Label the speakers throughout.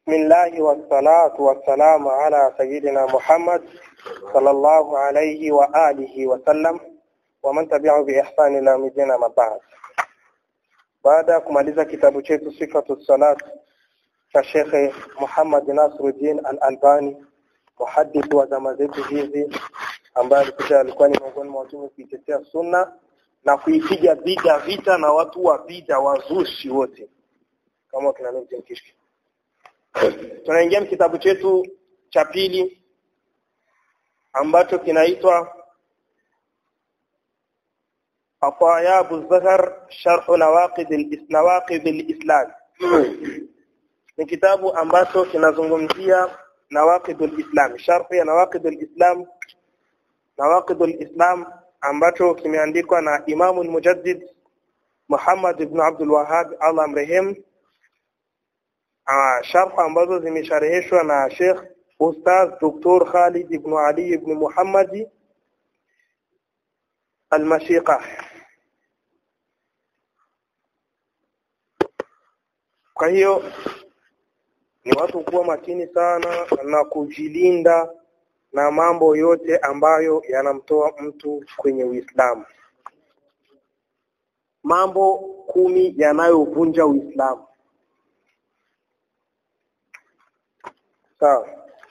Speaker 1: بسم الله والصلاة والسلام على سيدنا محمد صلى الله عليه وآله وسلم ومن تبعه بإحسان إلى مدينة مبعث baada ya kumaliza kitabu chetu sifatu salat cha Shekhe Muhammad Nasruddin Al-Albani muhadith wa zama zetu hizi ambaye alikuja alikuwa ni miongoni mwa watu kuitetea sunna na kuipiga bida vita na watu wa bida wazushi wote kama kina Nurdin Kishki tunaingia kitabu chetu cha pili ambacho kinaitwa أطاياب الزهر شرح نواقض نواقض الإسلام ni kitabu ambacho kinazungumzia nawaqid al-islam sharh ya nawaqid al-islam nawaqid al-islam ambacho kimeandikwa na Imam al-Mujaddid Muhammad ibn Abdul Wahhab Allah amrehemu sharh ambazo zimeshareheshwa na Sheikh Ustaz Dr. Khalid ibn Ali ibn Muhammad al-Mashiqa Kwa hiyo ni watu kuwa makini sana na kujilinda na mambo yote ambayo yanamtoa mtu kwenye Uislamu. Mambo kumi yanayovunja Uislamu. Sawa.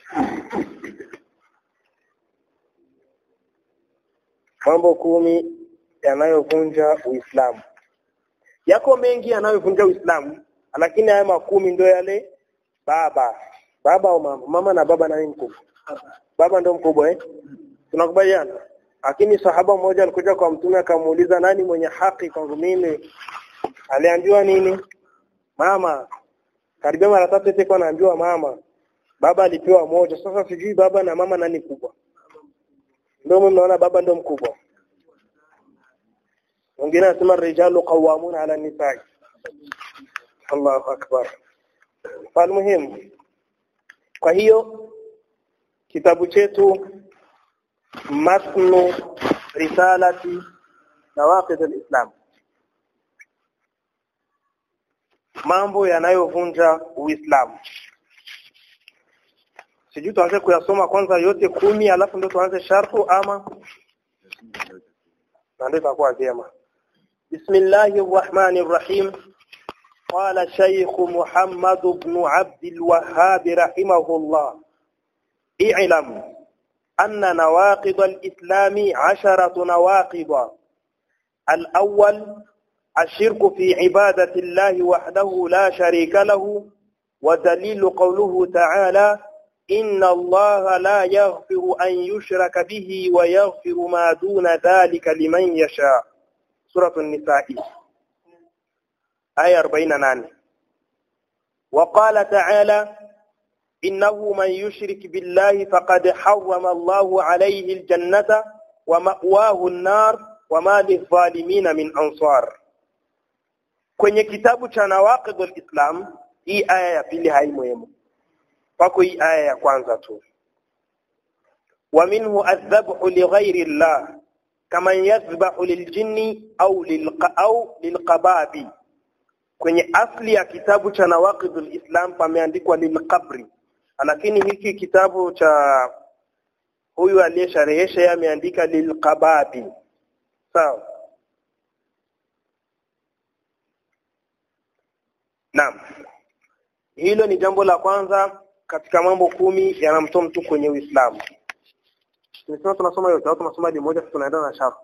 Speaker 1: Mambo kumi yanayovunja Uislamu. Yako mengi yanayovunja Uislamu lakini haya makumi ndio yale baba baba au mama mama na baba nani mkubwa baba ndio mkubwa eh tunakubaliana lakini sahaba mmoja alikuja kwa mtume akamuuliza nani mwenye haki kwangu mimi aliambiwa nini mama karibia mara tatu eti kwa anaambiwa mama baba alipewa moja sasa sijui baba na mama nani kubwa ndio mnaona baba ndio mkubwa wengine anasema rijalu qawwamuna ala nisaa Allahu akbar. Falmuhimu. Kwa hiyo kitabu chetu matnu risalati nawaqid al-islam. Mambo yanayovunja Uislamu. Sijui tuanze kuyasoma kwanza yote kumi alafu ndio tuanze sharhu ama ndio itakuwa vyema. Bismillahir Rahmanir Rahim. قال الشيخ محمد بن عبد الوهاب رحمه الله اعلم أن نواقض الإسلام عشرة نواقض الأول الشرك في عبادة الله وحده لا شريك له ودليل قوله تعالى إن الله لا يغفر أن يشرك به ويغفر ما دون ذلك لمن يشاء سورة النساء آية 48 وقال تعالى إنه من يشرك بالله فقد حرم الله عليه الجنة ومأواه النار وما للظالمين من أنصار kwenye kitabu cha nawaqid al-islam hii aya ya pili haimuhimu pako hii aya ya kwanza tu wa minhu adhabhu li ghairi Allah kama yadhbahu liljinni au lilqa au lilqababi kwenye asli ya kitabu cha nawaqidul islam pameandikwa lilqabri lakini hiki kitabu cha huyu aliyesharehesha yeye ameandika lilqababi sawa Naam hilo ni jambo la kwanza katika mambo kumi yanamtoa mtu kwenye Uislamu Tunasema tunasoma yote au tunasoma moja tunaenda na shafu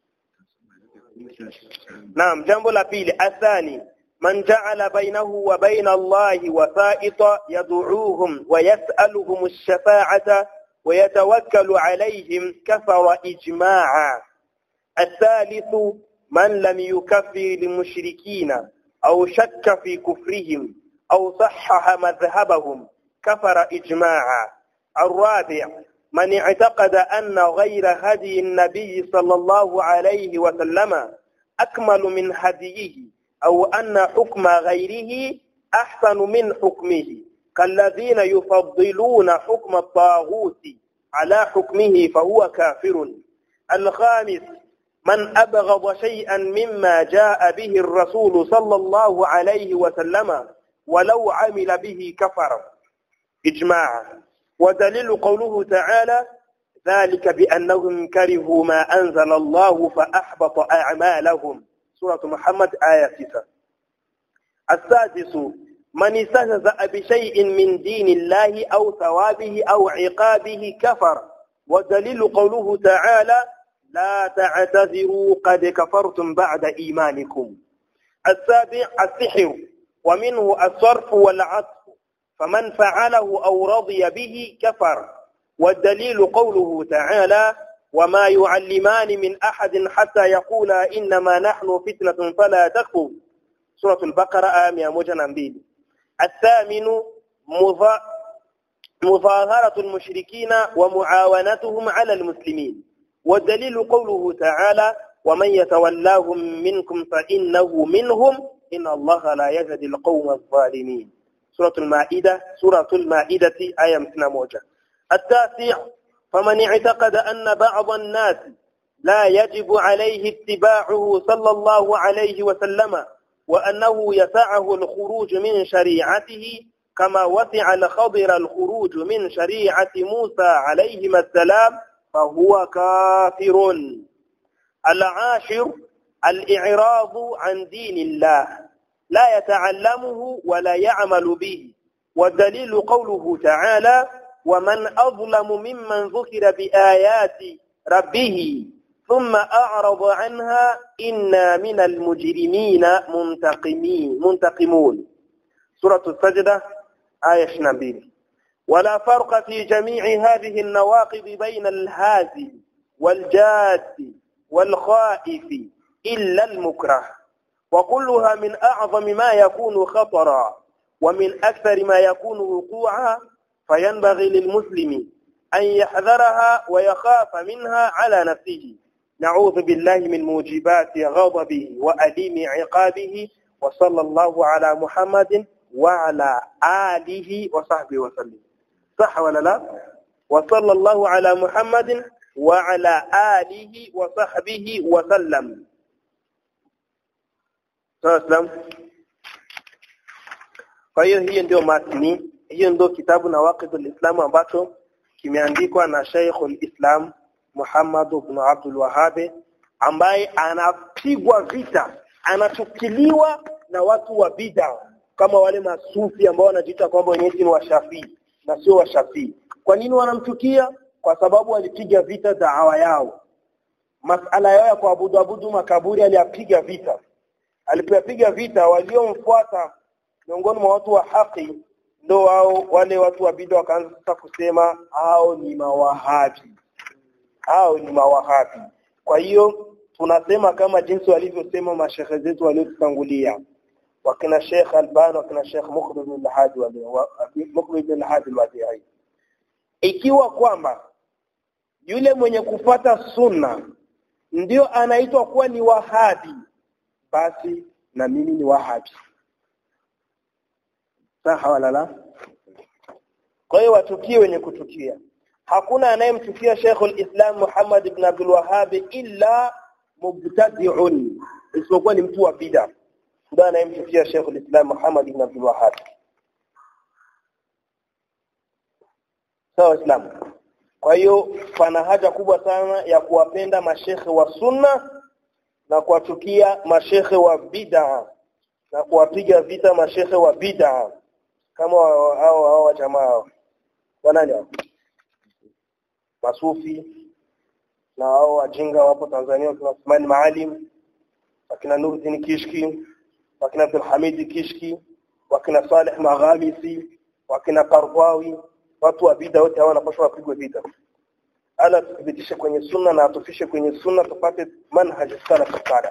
Speaker 1: Naam jambo la pili athani من جعل بينه وبين الله وسائط يدعوهم ويسألهم الشفاعة ويتوكل عليهم كفر إجماعا الثالث من لم يكفر المشركين أو شك في كفرهم أو صحح مذهبهم كفر إجماعا الرابع من اعتقد أن غير هدي النبي صلى الله عليه وسلم أكمل من هديه أو أن حكم غيره أحسن من حكمه كالذين يفضلون حكم الطاغوت على حكمه فهو كافر الخامس من أبغض شيئا مما جاء به الرسول صلى الله عليه وسلم ولو عمل به كفر إجماعا ودليل قوله تعالى ذلك بأنهم كرهوا ما أنزل الله فأحبط أعمالهم سورة محمد آية 9 السادس من استهزأ بشيء من دين الله أو ثوابه أو عقابه كفر ودليل قوله تعالى لا تعتذروا قد كفرتم بعد إيمانكم السابع السحر ومنه الصرف والعطف فمن فعله أو رضي به كفر والدليل قوله تعالى وما يعلمان من أحد حتى يقولا إنما نحن فتنة فلا تكفر سورة البقرة آية 102 الثامن مظا... مظاهرة المشركين ومعاونتهم على المسلمين والدليل قوله تعالى ومن يتولاهم منكم فإنه منهم إن الله لا يهدي القوم الظالمين سورة المائدة سورة المائدة آية 101 التاسع فمن اعتقد أن بعض الناس لا يجب عليه اتباعه صلى الله عليه وسلم وأنه يسعه الخروج من شريعته كما وسع الخضر الخروج من شريعة موسى عليهما السلام فهو كافر العاشر الإعراض عن دين الله لا يتعلمه ولا يعمل به والدليل قوله تعالى ومن أظلم ممن ذكر بآيات ربه ثم أعرض عنها إنا من المجرمين منتقمين منتقمون سورة السجدة آية 22 ولا فرق في جميع هذه النواقض بين الهازل والجاد والخائف إلا المكره وكلها من أعظم ما يكون خطرا ومن أكثر ما يكون وقوعا فينبغي للمسلم أن يحذرها ويخاف منها على نفسه نعوذ بالله من موجبات غضبه وأليم عقابه وصلى الله على محمد وعلى آله وصحبه وسلم صح ولا لا وصلى الله على محمد وعلى آله وصحبه وسلم Sawa Kwa hiyo hiyo ndio matni, hiyo ndio kitabu na waqidul Islam ambacho kimeandikwa na Sheikhul Islam Muhammad ibn Abdul Wahhab ambaye anapigwa vita, anachukiliwa na watu wa bid'a kama wale masufi ambao wanajiita kwamba wenyewe ni washafii na sio washafii. Kwa nini wanamchukia? Kwa sababu alipiga vita da'awa yao. Masala yao ya kuabudu abudu makaburi aliyapiga vita alipoyapiga vita waliomfuata miongoni mwa watu wa haki ndo wao wale watu wa bid'a wakaanza sasa kusema hao ni mawahabi hao ni mawahabi kwa hiyo tunasema kama jinsi walivyosema mashehe zetu waliotutangulia wakina Sheikh Alban wakina Sheikh Mukbil bin Hadi Mukbil bin Hadi al ikiwa kwamba yule mwenye kufata sunna ndio anaitwa kuwa ni wahabi basi na mimi ni wahabi sawa wala la kwa hiyo watukie wenye kutukia hakuna anayemchukia Sheikh al-Islam Muhammad ibn Abdul Wahhab illa mubtadi'un isipokuwa ni mtu wa bid'a ndio anayemchukia Sheikh al-Islam Muhammad ibn Abdul Wahhab sawa Islam kwa hiyo pana haja kubwa sana ya kuwapenda mashekhe wa sunna na kuwachukia mashekhe wa bid'a na kuwapiga vita mashekhe wa bid'a kama hao hao wa jamaa wanani hao masufi na hao wajinga wapo Tanzania kuna Uthman Maalim wakina Nuruddin Kishki wakina Abdul Hamid Kishki wakina Saleh Maghamisi wakina Qardawi watu wa bid'a wote hao wanapaswa wapigwe vita ala tuthibitishe kwenye sunna na atufishe kwenye sunna tupate manhaj salaf salih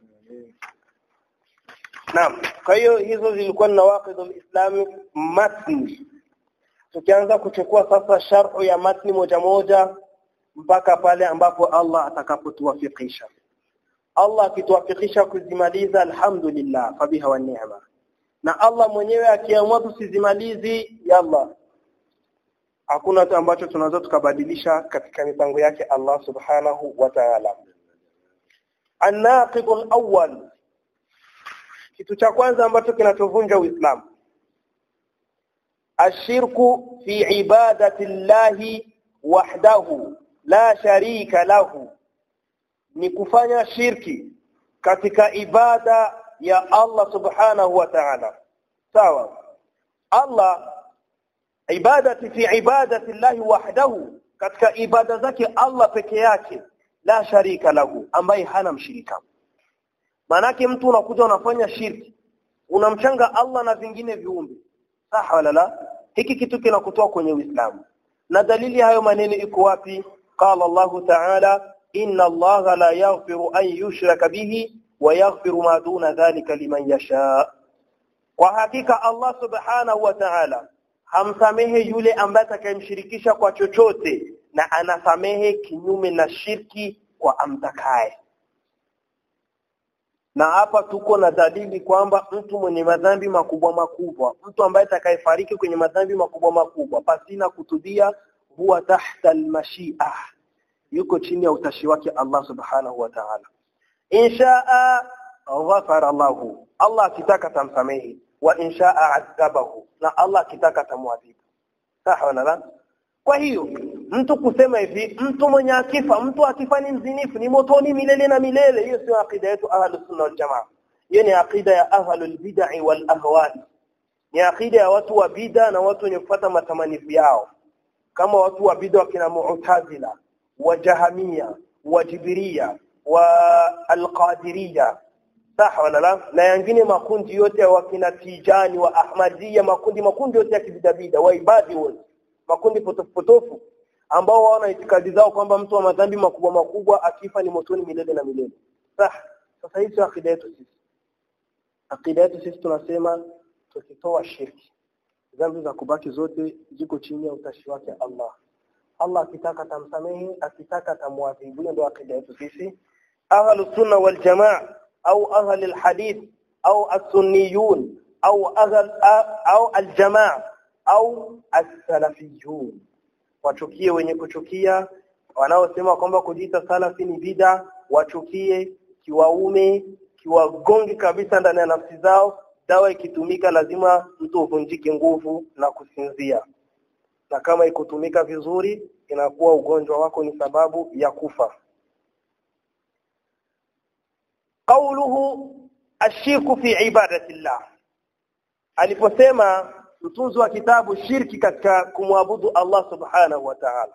Speaker 1: Naam kwa hiyo hizo zilikuwa ni nawaqidul islami matni tukianza kuchukua sasa sharhu ya matni moja moja mpaka pale ambapo Allah atakapotuwafikisha Allah akituwafikisha kuzimaliza alhamdulillah fabiha wa ni'ma na Allah mwenyewe akiamua tusizimalizi yalla hakuna ambacho tunaweza tukabadilisha katika mipango yake Allah subhanahu wa ta'ala an-naqid al-awwal kitu cha kwanza ambacho kinachovunja Uislamu ashirku fi ibadati llahi wahdahu la sharika lahu ni kufanya shirki katika ibada ya Allah subhanahu wa ta'ala sawa Allah ibadati fi ibadati llahi wahdahu katika ibada zake Allah peke yake la sharika lahu ambaye hana mshirika manake mtu unakuja unafanya shirki unamchanga Allah na vingine viumbe sawa wala la hiki kitu kinakutoa kwenye Uislamu na dalili hayo maneno iko wapi qala Allah ta'ala inna Allah la yaghfiru an yushraka bihi wa yaghfiru ma duna dhalika liman yasha kwa hakika Allah subhanahu wa ta'ala hamsamehe yule ambaye atakayemshirikisha kwa chochote na anasamehe kinyume na shirki kwa amtakaye na hapa tuko na dalili kwamba mtu mwenye madhambi makubwa makubwa mtu ambaye atakayefariki kwenye madhambi makubwa makubwa pasina kutubia huwa tahta almashia yuko chini ya utashi wake Allah subhanahu wa ta'ala inshaa ghafara lahu Allah akitaka tamsamehi wa inshaa adhabahu na Allah akitaka tamwadhibu sawa wala kwa hiyo mtu kusema hivi mtu mwenye akifa mtu akifa ni mzinifu ni motoni milele na milele hiyo sio akida yetu ahlus sunna wal jamaa hiyo ni akida ya ahlul bid'ah wal ahwa ni akida ya watu wa bid'a na watu wenye kufuata matamanifu yao kama watu wa bid'a wakina mu'tazila wa jahamia wa jibiria wa alqadiria sawa wala la na yengine makundi yote ya wakina tijani wa ahmadia makundi makundi yote ya kibidabida wa ibadi wote makundi potofu potofu ambao wana itikadi zao kwamba mtu wa madhambi makubwa makubwa akifa ni motoni milele na milele sah sasa hizo akida yetu sisi akida yetu sisi tunasema tukitoa shirki dhambi za kubaki zote ziko chini ya utashi wake Allah Allah akitaka tamsamehe akitaka tamwadhibu hiyo ndio akida yetu sisi ahlu sunna wal jamaa au ahli alhadith au as-sunniyun au ahl au aljamaa au as-salafiyun wachukie wenye kuchukia wanaosema kwamba kujiita salafi ni bida wachukie kiwaume kiwagongi kabisa ndani ya nafsi zao dawa ikitumika lazima mtu uvunjike nguvu na kusinzia na kama ikutumika vizuri inakuwa ugonjwa wako ni sababu ya kufa qawluhu ashirku fi ibadatillah aliposema mtunzi wa kitabu shirki katika kumwabudu Allah subhanahu wa ta'ala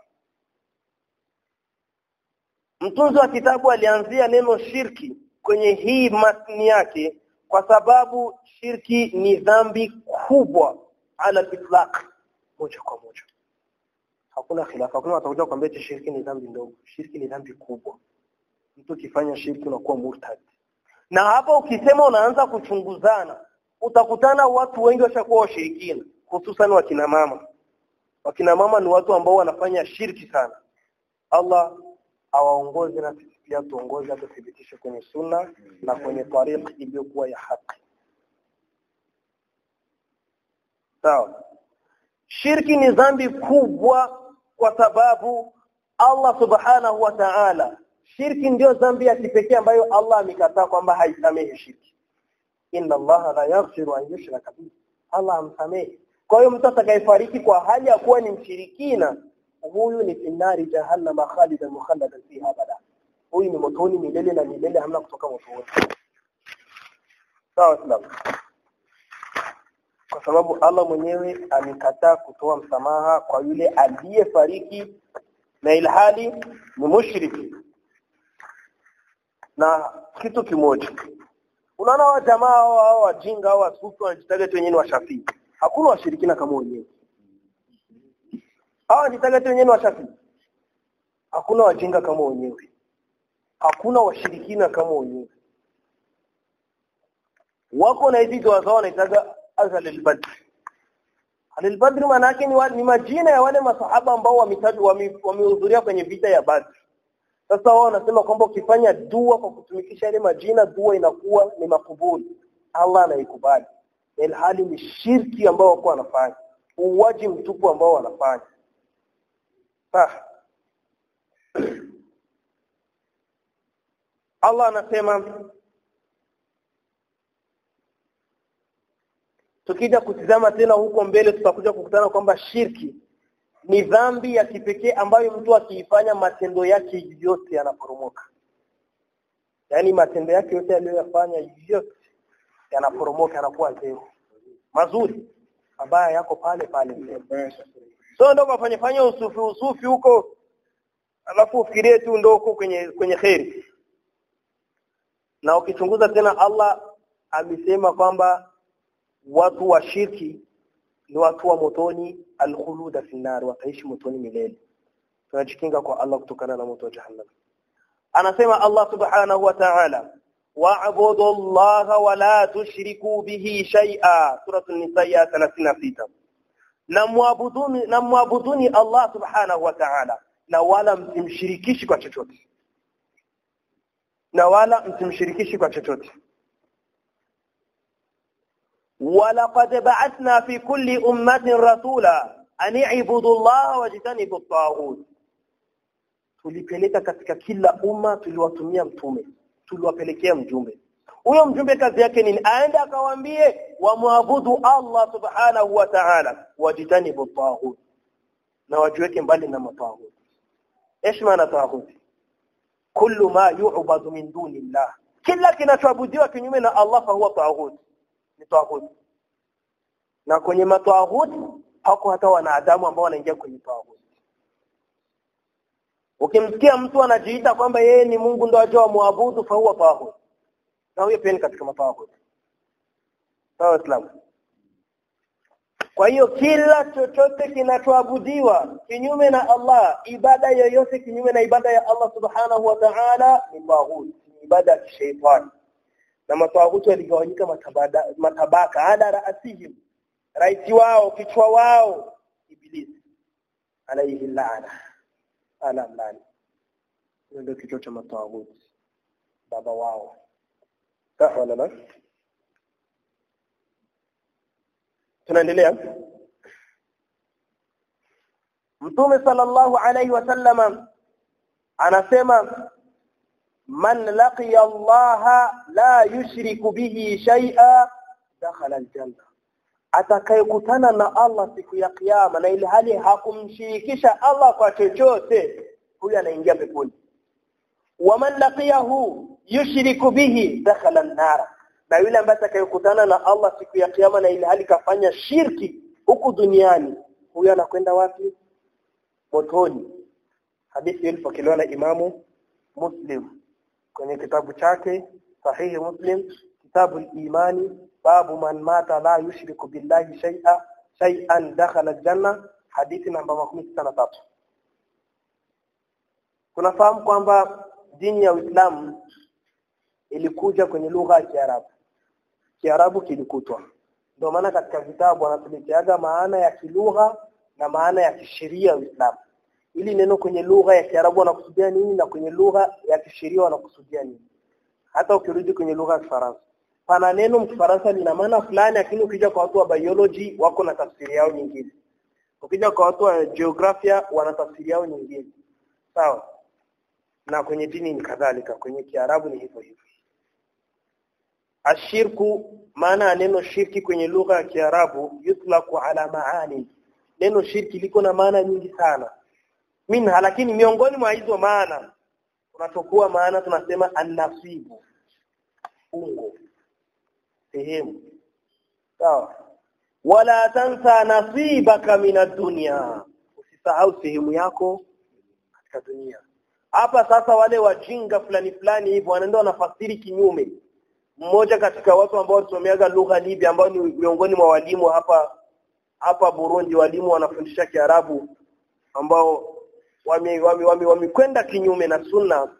Speaker 1: mtunzi wa kitabu alianzia neno shirki kwenye hii matni yake kwa sababu shirki ni dhambi kubwa ala itlaq moja kwa moja hakuna khilafa hakuna watakuja kwambia shirki ni dhambi ndogo shirki ni dhambi kubwa mtu ukifanya shirki unakuwa murtad na hapa ukisema unaanza kuchunguzana utakutana watu wengi washakuwa washirikina hususan wakina mama wakina mama ni watu ambao wanafanya shirki sana Allah awaongoze na sisi pia tuongoze atuthibitishe kwenye sunna na kwenye tariq iliyokuwa ya haki sawa shirki ni dhambi kubwa kwa sababu Allah subhanahu wa ta'ala shirki ndio dhambi ya kipekee ambayo Allah amekataa kwamba haisamehe shirki inna Allah la yaghfiru an yushraka bihi Allah amsamehe kwa hiyo mtu atakayefariki kwa hali ya kuwa ni mshirikina huyu ni finari jahannam khalidan mukhalladan fiha abada huyu ni motoni milele na milele hamna kutoka motoni sawa sawa kwa sababu Allah mwenyewe amekataa kutoa msamaha kwa yule aliyefariki na ilhali ni mushriki na kitu kimoja unaona wa jamaa hao wajinga hao wasufi wanajitaga tu wenyewe ni washafii hakuna washirikina kama wenyewe hawa wanajitaga tu wenyewe ni washafii hakuna wajinga kama wenyewe hakuna washirikina kama wenyewe wako na hizi dua zao wanaitaga azal al-badr al-badr maana yake ni, ni majina ya wale masahaba ambao wamehudhuria wame kwenye vita ya Badr sasa wao wanasema kwamba ukifanya dua kwa kutumikisha ile majina dua inakuwa ni makubuli Allah anaikubali ilhali ni shirki ambao wako wanafanya uwaji mtupu ambao wanafanya sasa Allah anasema tukija kutizama tena huko mbele tutakuja kukutana kwamba shirki ni dhambi ya kipekee ambayo mtu akiifanya matendo yake yote yanaporomoka yaani matendo yake yote aliyoyafanya yote yanaporomoka yanakuwa zero mazuri mabaya yako pale pale so ndo kafanya fanya usufi usufi huko alafu ufikirie tu ndo huko kwenye kwenye kheri na ukichunguza tena Allah amesema kwamba watu wa shirki ni watu wa motoni alkhuluda finnar wataishi motoni milele tunajikinga kwa Allah kutokana na moto wa jahannam anasema Allah subhanahu wa ta'ala wa'budu Allah wa la tushriku bihi shay'a suratul nisa 36 na muabuduni na muabuduni Allah subhanahu wa ta'ala na wala msimshirikishi kwa chochote na wala msimshirikishi kwa chochote ولقد بعثنا في كل أمة رسولا أن اعبدوا الله واجتنبوا الطاغوت tulipeleka katika kila umma tuliwatumia mtume tuliwapelekea mjumbe huyo mjumbe kazi yake nini aende akawaambie wamwabudu Allah subhanahu wa ta'ala wajitanibu taghut na wajiweke mbali na mataghut ايش maana taghut kullu ma yu'badu min duni Allah kila kinachoabudiwa kinyume na Allah fa huwa taghut ni taghut na kwenye mataghut hako hata wanadamu ambao wanaingia kwenye taghut ukimsikia mtu anajiita kwamba yeye ni Mungu ndo ajua muabudu fa huwa taghut na huyo pia ni katika mataghut sawa islam kwa hiyo kila chochote kinachoabudiwa kinyume na Allah ibada yoyote kinyume na ibada ya Allah subhanahu wa ta'ala ni taghut ni ibada ya kishaitani na matawaghuti waligawanyika matabaka ala raasihim raisi wao kichwa wao ibilisi alayhi laana ala mlani ndio kichwa cha matawaghuti baba wao sawa la tunaendelea Mtume sallallahu alayhi wasallama anasema man laqiya Allah la yushriku bihi shay'a dakhala aljanna atakayekutana na Allah siku ya kiyama na ile hali hakumshirikisha Allah kwa chochote huyo anaingia peponi waman laqiyahu yushriku bihi dakhala an-nar na yule ambaye atakayekutana na Allah siku ya kiyama na ile hali kafanya shirki huku duniani huyo anakwenda wapi motoni hadithi ilipokelewa na imamu Muslim kwenye kitabu chake sahihi Muslim kitabu imani babu man mata la yushriku billahi shay'a shay'an dakhala aljanna hadithi namba 63 tunafahamu kwamba dini ya Uislamu ilikuja kwenye lugha ya Kiarabu Kiarabu kilikutwa ndio maana katika vitabu wanatuleteaga maana ya kilugha na maana ya kisheria Uislamu ili neno kwenye lugha ya Kiarabu wanakusudia nini na kwenye lugha ya kisheria wanakusudia nini hata ukirudi kwenye lugha ya Kifaransa pana neno mkifaransa lina maana fulani lakini ukija kwa watu wa biology wako na tafsiri yao nyingine ukija kwa watu wa geografia wana tafsiri yao nyingine sawa na kwenye dini ni kadhalika kwenye Kiarabu ni hivyo hivyo ashirku maana ya neno shirki kwenye lugha ya Kiarabu yutlaqu ala maani neno shirki liko na maana nyingi sana minha lakini miongoni mwa hizo maana tunachukua maana tunasema annasibu ungo sehemu sawa wala tansa nasibaka minad dunya usisahau sehemu yako katika dunia hapa sasa wale wajinga fulani fulani hivyo wanaenda wanafasiri kinyume mmoja katika watu ambao walisomeaga lugha Libya ambao ni miongoni mwa walimu hapa hapa Burundi walimu wanafundisha Kiarabu ambao wamekwenda wame, wame, wame kinyume na sunna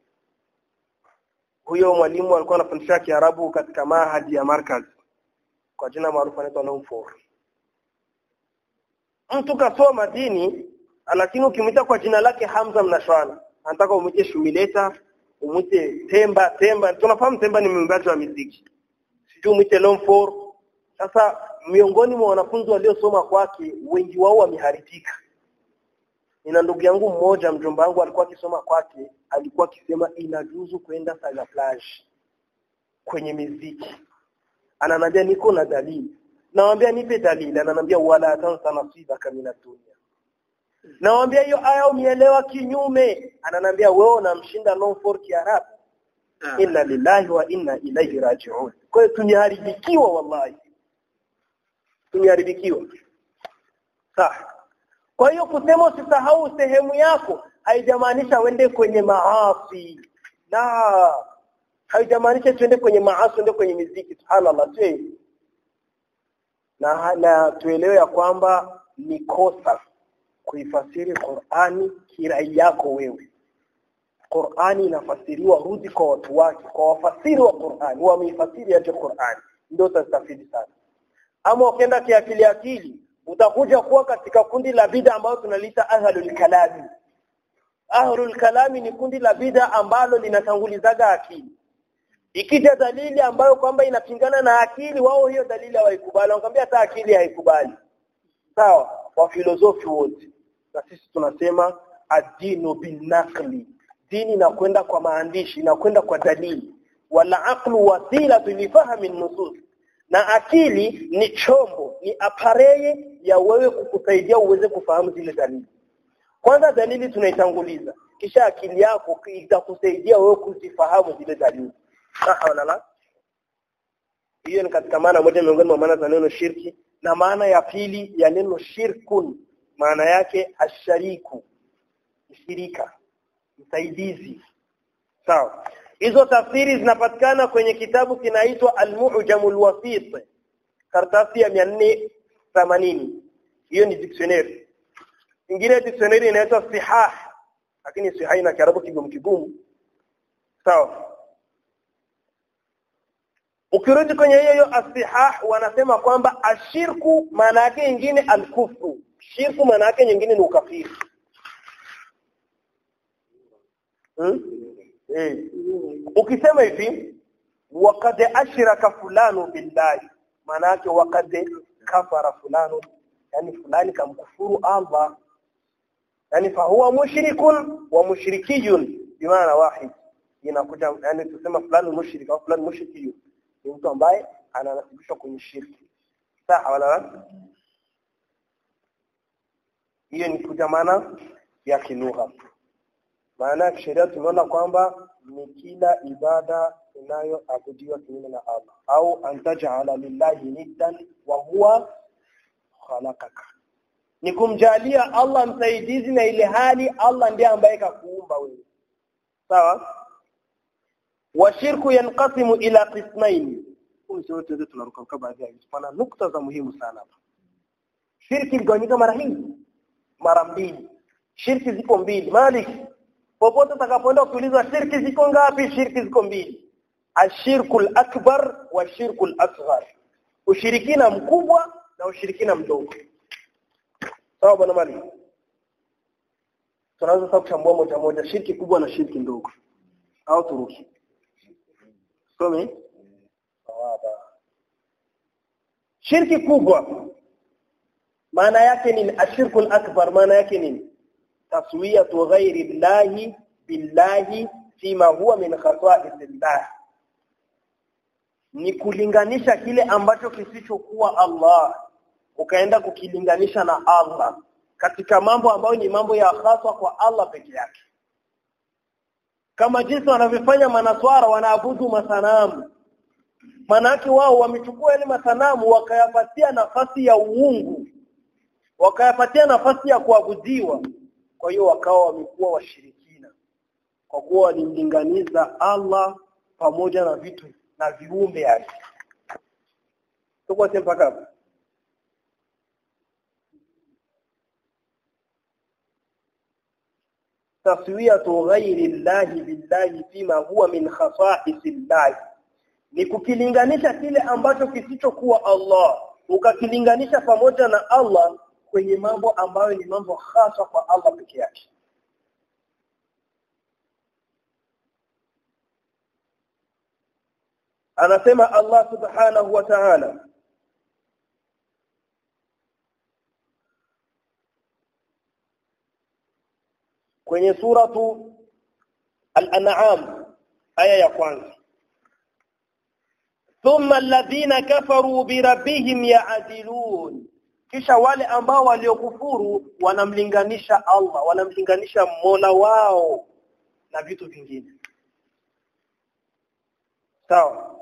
Speaker 1: huyo mwalimu alikuwa anafundisha Kiarabu katika mahadi ya Markaz kwa jina maarufu anaitwa Nomfor mtu kasoma dini lakini ukimwita kwa jina lake Hamza mnashwana anataka umwite Shumileta umwite Temba Temba tunafahamu Temba ni mwimbaji wa muziki sijui umwite Nomfor sasa miongoni mwa wanafunzi waliosoma kwake wengi wao wameharibika nina ndugu yangu mmoja mjomba wangu alikuwa akisoma kwake alikuwa akisema inajuzu kwenda saga plage kwenye miziki ananiambia niko na dalili nawambia nipe dalili ananiambia wala tansa nasibaka min dunya nawambia hiyo aya umeelewa kinyume ananiambia wewe unamshinda non for kiarabu inna lillahi wa inna ilaihi raji'un kwa hiyo tumeharibikiwa wallahi tumeharibikiwa sawa kwa hiyo kusema usisahau sehemu yako haijamaanisha wende kwenye maasi na haijamaanisha tuende kwenye maasi tuende kwenye miziki subhanallah sio na, na tuelewe ya kwamba ni kosa kuifasiri Qur'ani kirai yako wewe Qur'ani inafasiriwa rudi kwa watu wake kwa wafasiri wa Qur'ani wameifasiri aje Qur'ani ndio utastafidi sana ama ukienda kiakili akili utakuja kuwa katika kundi la bid'a ambayo tunaliita ahlul kalami ahlul kalami ni kundi la bid'a ambalo linatangulizaga akili ikija dalili ambayo kwamba inapingana na akili wao hiyo dalili hawaikubali wanakuambia hata akili haikubali sawa wa filosofi wote na sisi tunasema adinu binakli dini inakwenda kwa maandishi inakwenda kwa dalili wala aqlu wasila lifahmi nusus na akili ni chombo ni apareye ya wewe kukusaidia uweze kufahamu zile dalili kwanza dalili tunaitanguliza kisha akili yako itakusaidia wewe kuzifahamu zile dalili sawa wala la hiyo ni katika maana moja miongoni mwa maana za neno shirki na maana ya pili ya neno shirkun maana yake ashariku shirika msaidizi sawa hizo tafsiri zinapatikana kwenye kitabu kinaitwa Al-Mu'jamul Wasit karatasi ya 480 hiyo ni dictionary ingine dictionary inaitwa Sihah lakini Sihah ina kiarabu kigumu kigumu sawa ukirudi kwenye hiyo hiyo asihah wanasema kwamba ashirku maana yake nyingine alkufru shirku maana yake nyingine ni ukafiri hmm? eh. ukisema hivi waqad ashraka fulanu billahi maana yake waqad kafara fulanu yani fulani kamkufuru Allah yani fahuwa mushrikun wa mushrikiyun bimaana wahid inakuja yani tusema fulani mushrik au fulani mushrikiyun ni mtu ambaye ananasibishwa kwenye shirki sawa wala hiyo ni kuja maana ya kilugha maana ya sheria tumeona kwamba ni kila ibada inayoabudiwa kinyume na Allah au antajala lillahi niddan wa huwa khalaqaka ni kumjalia Allah msaidizi na ile hali Allah ndiye ambaye kakuumba wewe sawa washirku yanqasimu ila qismaini hizo zote tunaruka baadhi ya hizo pana nukta za muhimu sana hapa shirki igawanyika mara hii mara mbili shirki ziko mbili malik popote utakapoenda kuuliza shirki ziko ngapi shirki ziko mbili ashirku akbar wa shirku asghar ushirikina mkubwa na ushirikina mdogo sawa bwana malik tunaweza sasa kuchambua moja moja shirki kubwa na shirki ndogo au turuki some shirki kubwa maana yake ni ashirku akbar maana yake ni taswiyatu ghairi llahi billahi fima huwa min khasaisillah ni kulinganisha kile ambacho kisichokuwa Allah ukaenda kukilinganisha na Allah katika mambo ambayo ni mambo ya haswa kwa Allah peke yake kama jinsi wanavyofanya manaswara wanaabudu masanamu manake wao wamechukua yale masanamu wakayapatia nafasi ya uungu wakayapatia nafasi ya kuabudiwa kwa hiyo wakawa wamekuwa washirikina kwa kuwa walimlinganiza Allah pamoja na vitu na viumbe yake tuko mpaka hapo taswiyatu ghairi llahi billahi fima huwa min khasa'is llahi ni kukilinganisha kile ambacho kisichokuwa Allah ukakilinganisha pamoja na Allah kwenye mambo ambayo ni mambo hasa kwa Allah peke yake anasema Allah subhanahu wa ta'ala kwenye suratu al-an'am aya ya kwanza thumma alladhina kafaru birabbihim ya'dilun kisha wale ambao waliokufuru wanamlinganisha Allah wanamlinganisha Mola wao na vitu vingine sawa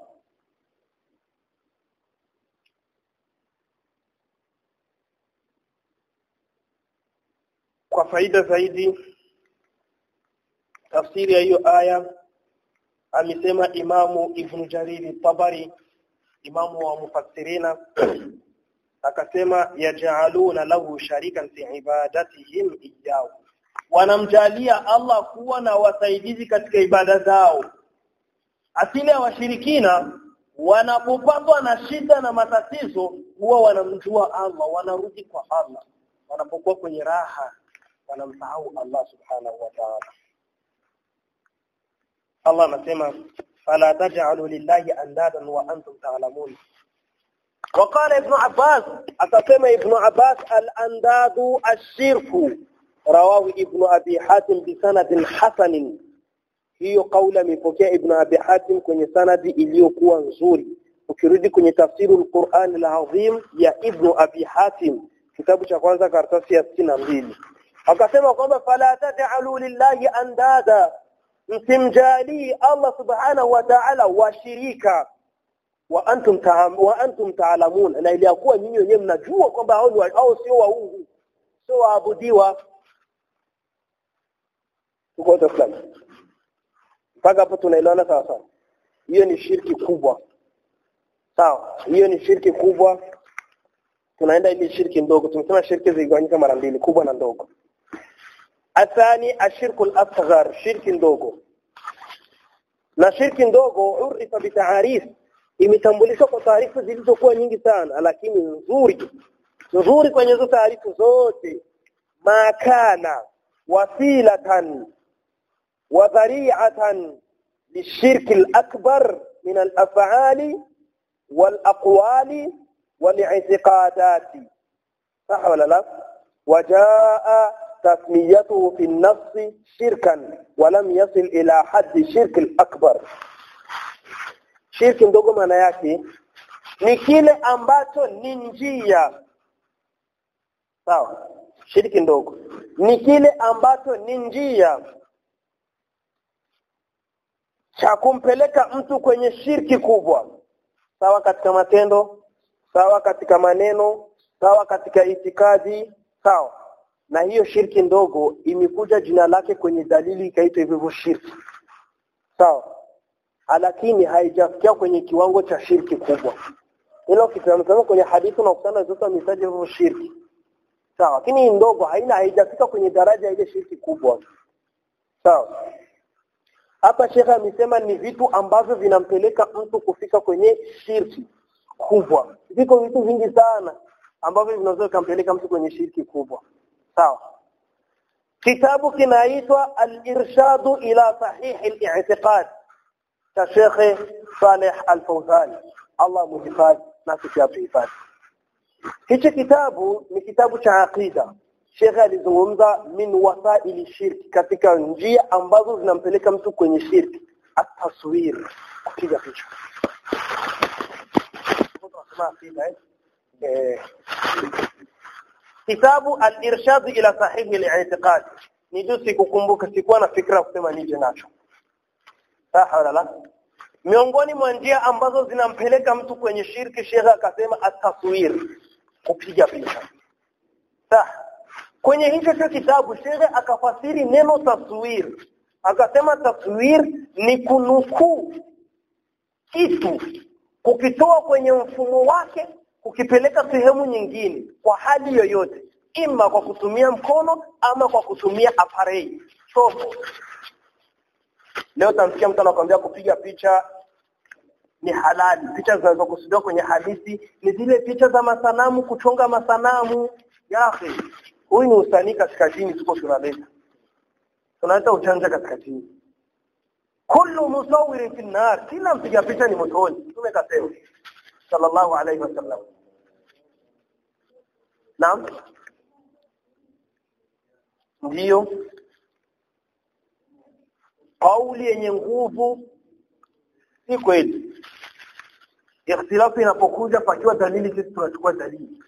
Speaker 1: kwa faida zaidi tafsiri ya hiyo aya amesema imamu ibn jariri tabari imamu wa mufassirina akasema yaj'aluna lahu sharikan fi ibadatihim iyyahu wanamjalia Allah kuwa na wasaidizi katika ibada zao asili ya washirikina wanapopatwa na shida na matatizo huwa wanamjua Allah wanarudi kwa Allah wanapokuwa kwenye raha wanamsahau Allah subhanahu wa ta'ala Allah anasema fala taj'alu lillahi andadan wa antum ta'lamun وقال ابن عباس أتسمى ابن عباس الأنداد الشرك رواه ابن أبي حاتم بسند حسن hiyo kauli amepokea ibn abi hatim kwenye sanadi iliyokuwa nzuri ukirudi kwenye tafsiri al-Qur'an al-Azim ya ibn abi hatim kitabu cha kwanza karatasi ya 62 akasema kwamba fala taj'alu lillahi andada msimjali Allah subhanahu wa ta'ala washirika wa antum ta'am wa antum ta'lamun na iliyakuwa nyinyi wenyewe mnajua kwamba hao ni hao sio waungu sio waabudiwa tuko fulani mpaka hapo tunaelewana sawa sawa hiyo ni shirki kubwa sawa hiyo ni shirki kubwa tunaenda ili shirki ndogo tumesema shirki zigawanyika mara mbili kubwa na ndogo athani ashirku al-asghar shirki ndogo na shirki ndogo urifa bitaarif imetambulishwa kwa taarifa zilizokuwa nyingi sana lakini nzuri nzuri kwenye hizo taarifa zote makana wasilatan وذريعة للشرك الأكبر من الأفعال والأقوال والاعتقادات صح ولا لا وجاء تسميته في النص شركا ولم يصل إلى حد الشرك الأكبر shirki ndogo maana yake ni kile ambacho ni njia sawa shirki ndogo ni kile ambacho ni njia cha kumpeleka mtu kwenye shirki kubwa sawa katika matendo sawa katika maneno sawa katika itikadi sawa na hiyo shirki ndogo imekuja jina lake kwenye dalili ikaitwa hivyo shirki sawa lakini haijafikia kwenye kiwango cha shirki kubwa hilo kitazama kwenye hadithi na kusana zote mitaji hivyo shirki sawa lakini ndogo haina haijafika kwenye daraja ile shirki kubwa sawa hapa shekha amesema ni vitu ambavyo vinampeleka mtu kufika kwenye shirki kubwa viko vitu vingi sana ambavyo vinaweza kumpeleka mtu kwenye shirki kubwa sawa kitabu kinaitwa al-irshadu ila sahih al-i'tiqad cha Sheikh Saleh Al-Fawzani Allah muhifadhi na kuhifadhi hichi kitabu ni kitabu cha aqida Sheikh alizungumza min wasaili shirki katika njia ambazo zinampeleka mtu kwenye shirki ataswir kupiga picha kitabu al-irshad ila sahihi al-i'tiqad nijusi kukumbuka sikuwa na fikra kusema nije nacho sawa wala la miongoni mwa njia ambazo zinampeleka mtu kwenye shirki Sheikh akasema ataswir kupiga picha sawa kwenye hicho cho kitabu Sheikh akafasiri neno taswir akasema taswir ni kunukuu kitu kukitoa kwenye mfumo wake kukipeleka sehemu nyingine kwa hali yoyote ima kwa kutumia mkono ama kwa kutumia aparei chombo leo tamsikia mtu anakuambia kupiga picha ni halali picha zinazokusudiwa kwenye hadithi ni zile picha za masanamu kuchonga masanamu yafe huyu ni usanii katika dini tuko tunaleta tunaleta ujanja katika dini kullu musawwirin fi nar kila mpiga picha ni motoni tume kasema sallallahu alayhi wasallam naam ndiyo kauli yenye nguvu si kweli ikhtilafu inapokuja pakiwa dalili sisi tunachukua dalili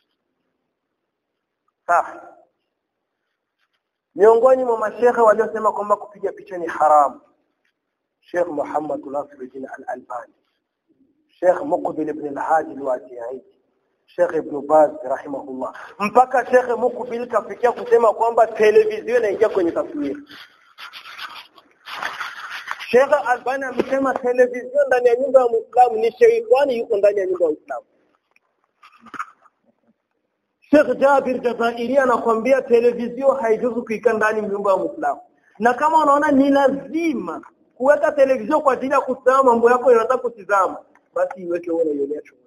Speaker 1: sawa miongoni mwa mashekhe waliosema kwamba kupiga picha ni haramu Sheikh Muhammad Nasiruddin Al-Albani Sheikh Muqbil ibn al-Hadi al-Wadi'i Sheikh Ibn Baz rahimahullah mpaka Sheikh Muqbil kafikia kusema kwamba televisheni inaingia kwenye taswira Sheikh Albani amesema televisheni ndani ya nyumba ya Muislamu ni sheitani yuko ndani ya nyumba ya Muislamu Sheikh Jabir Jazairi anakuambia televisheni haijuzu kuika ndani ya nyumba ya Muislamu na kama unaona ni lazima kuweka televisheni kwa ajili ya kutazama mambo yako yanataka kutizama basi iweke wewe unaionea chooni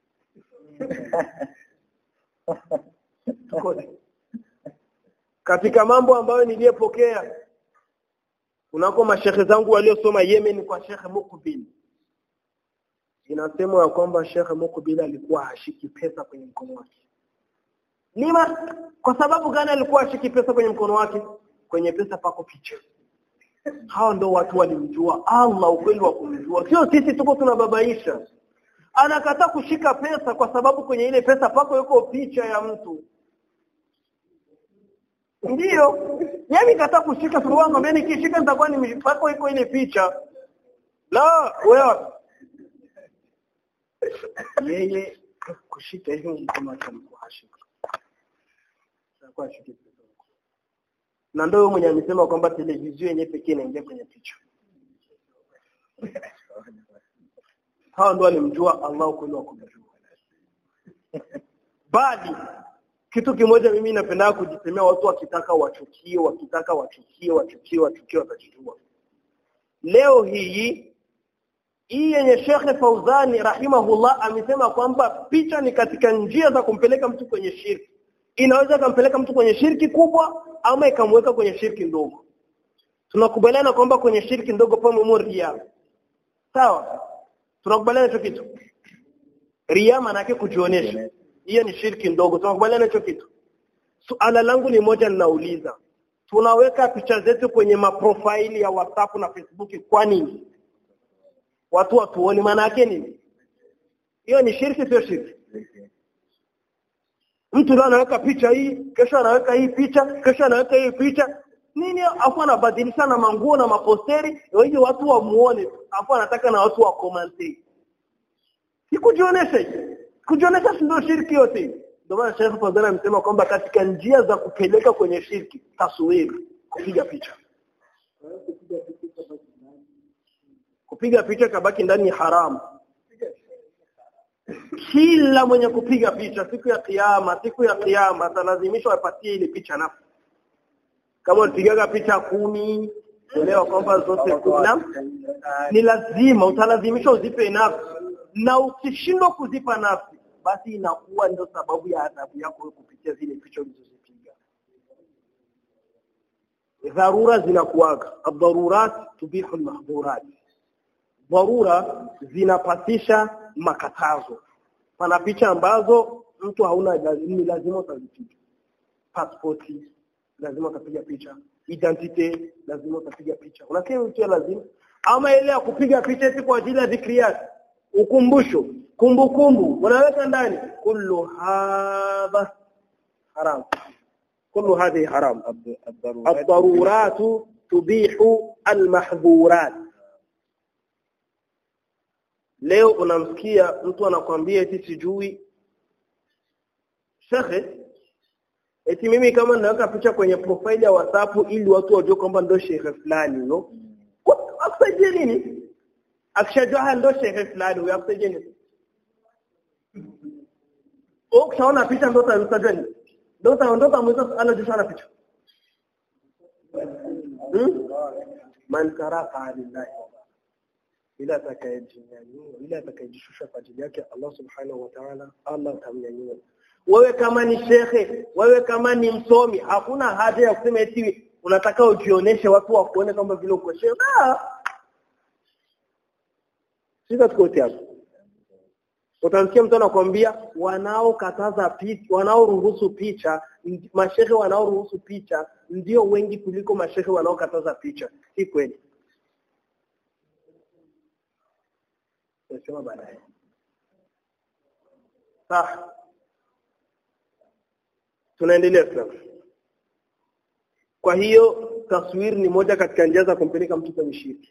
Speaker 1: katika mambo ambayo niliyepokea kunako mashehe zangu waliosoma Yemen kwa Sheikh Mukbil inasemwa ya kwamba Sheikh Mukbil alikuwa hashiki pesa kwenye mkono wake lima kwa sababu gani alikuwa hashiki pesa kwenye mkono wake kwenye pesa pako picha hao ndio watu walimjua Allah ukweli wa kumjua sio sisi tuko tunababaisha anakataa kushika pesa kwa sababu kwenye ile pesa pako yuko picha ya mtu ndiyo yeye kataa kushika suruali ngombe nikishika nitakuwa ni pako iko ile picha la wewe yeye kushika hiyo mkono wake alikuwa hashika alikuwa hashika na ndio mwenye amesema kwamba televisheni yenyewe pekee inaingia kwenye picha hao ndio walimjua Allah kweli wa kumjua bali kitu kimoja mimi napenda kujisemea watu wakitaka wachukie wakitaka wachukie wachukie wachukie watajijua leo hii hii yenye Sheikh Fauzani rahimahullah amesema kwamba picha ni katika njia za kumpeleka mtu kwenye shirki inaweza kumpeleka mtu kwenye shirki kubwa ama ikamweka kwenye shirki ndogo tunakubaliana kwamba kwenye shirki ndogo pamoja ria sawa tunakubaliana hicho kitu ria maana yake kujionyesha hiyo ni shirki ndogo tunakubaliana hicho kitu suala langu ni moja ninauliza tunaweka picha zetu kwenye maprofaili ya WhatsApp na Facebook kwa nini watu watuone maana yake nini hiyo ni shirki sio shirki mtu leo anaweka picha hii kesho anaweka hii picha kesho anaweka hii picha nini afu anabadilisha na manguo na maposteri ili watu wamuone afu anataka na watu wa comment sikujionesha hivi kujionesha ndio shirki yote ndio maana Sheikh Fadhila amesema kwamba katika njia za kupeleka kwenye shirki taswiri kupiga picha kupiga picha kabaki ndani haramu kila mwenye kupiga picha siku ya kiyama siku ya kiyama atalazimishwa apatie ile picha nafsi kama ulipigaga picha kumi elewa kwamba zote kuna ni lazima utalazimishwa uzipe nafsi na ukishindwa kuzipa nafsi basi inakuwa ndio sababu ya adhabu yako kupitia zile picha ulizozipiga dharura zinakuaga ad-darurat tubihu al-mahdhurat dharura zinapatisha makatazo pana picha ambazo mtu hauna ni lazima utazipiga passporti lazima utapiga picha identity lazima utapiga picha unasema mtu lazima ama ile ya kupiga picha eti kwa ajili ya dhikriyat ukumbusho kumbukumbu unaweka ndani kullu hadha haram kullu hadhi haram ad-darurat tubihu al-mahdhurat leo unamsikia mtu anakwambia eti sijui shekhe eti mimi kama naweka picha kwenye profile ya WhatsApp ili watu wajue kwamba ndo shekhe fulani no akusaidie nini akishajua ndo shekhe fulani huyo akusaidie nini ukishaona picha ndo utajua nini ndo utaondoka mweza anajua na picha hmm? man karaka lillahi ila atakayejinyanyua ila atakayejishusha kwa ajili yake Allah subhanahu wa ta'ala Allah atamnyanyua wewe kama ni shekhe wewe kama ni msomi hakuna haja ya kusema eti unataka ujioneshe watu wakuone kwamba vile uko shekhe ah sisi tukote hapo utamsikia mtu anakuambia wanaokataza picha wanaoruhusu picha mashehe wanaoruhusu picha ndio wengi kuliko mashehe wanaokataza picha si kweli Nasema baadaye. sawa tunaendelea sasa kwa hiyo taswiri ni moja katika njia za kumpeleka mtu kwenye shirki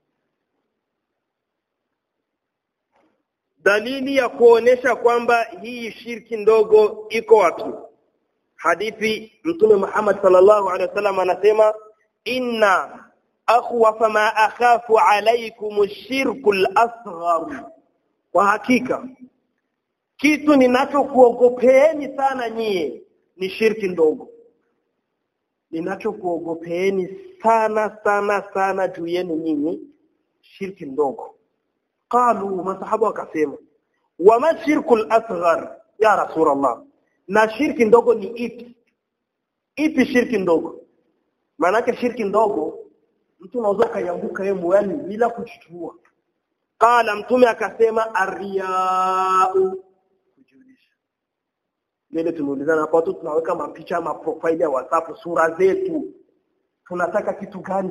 Speaker 1: dalili ya kuonesha kwamba hii shirki ndogo iko wapi hadithi mtume Muhammad sallallahu alaihi wasallam anasema inna akhwafa ma akhafu alaykum ash-shirku al-asghar kwa hakika kitu ninachokuogopeeni sana nyie ni shirki ndogo ninachokuogopeeni sana sana sana juu yenu nyinyi shirki ndogo qalu masahaba wakasema wama shirku al-asghar ya rasulullah na shirki ndogo ni ipi ipi shirki ndogo maanake shirki ndogo mtu unaweza kaianguka yeye moyoni bila kuchitua qala mtume akasema arriyau kujulisha nile tumeulizana hapo watu tunaweka mapicha ma profile ya WhatsApp sura zetu tunataka kitu gani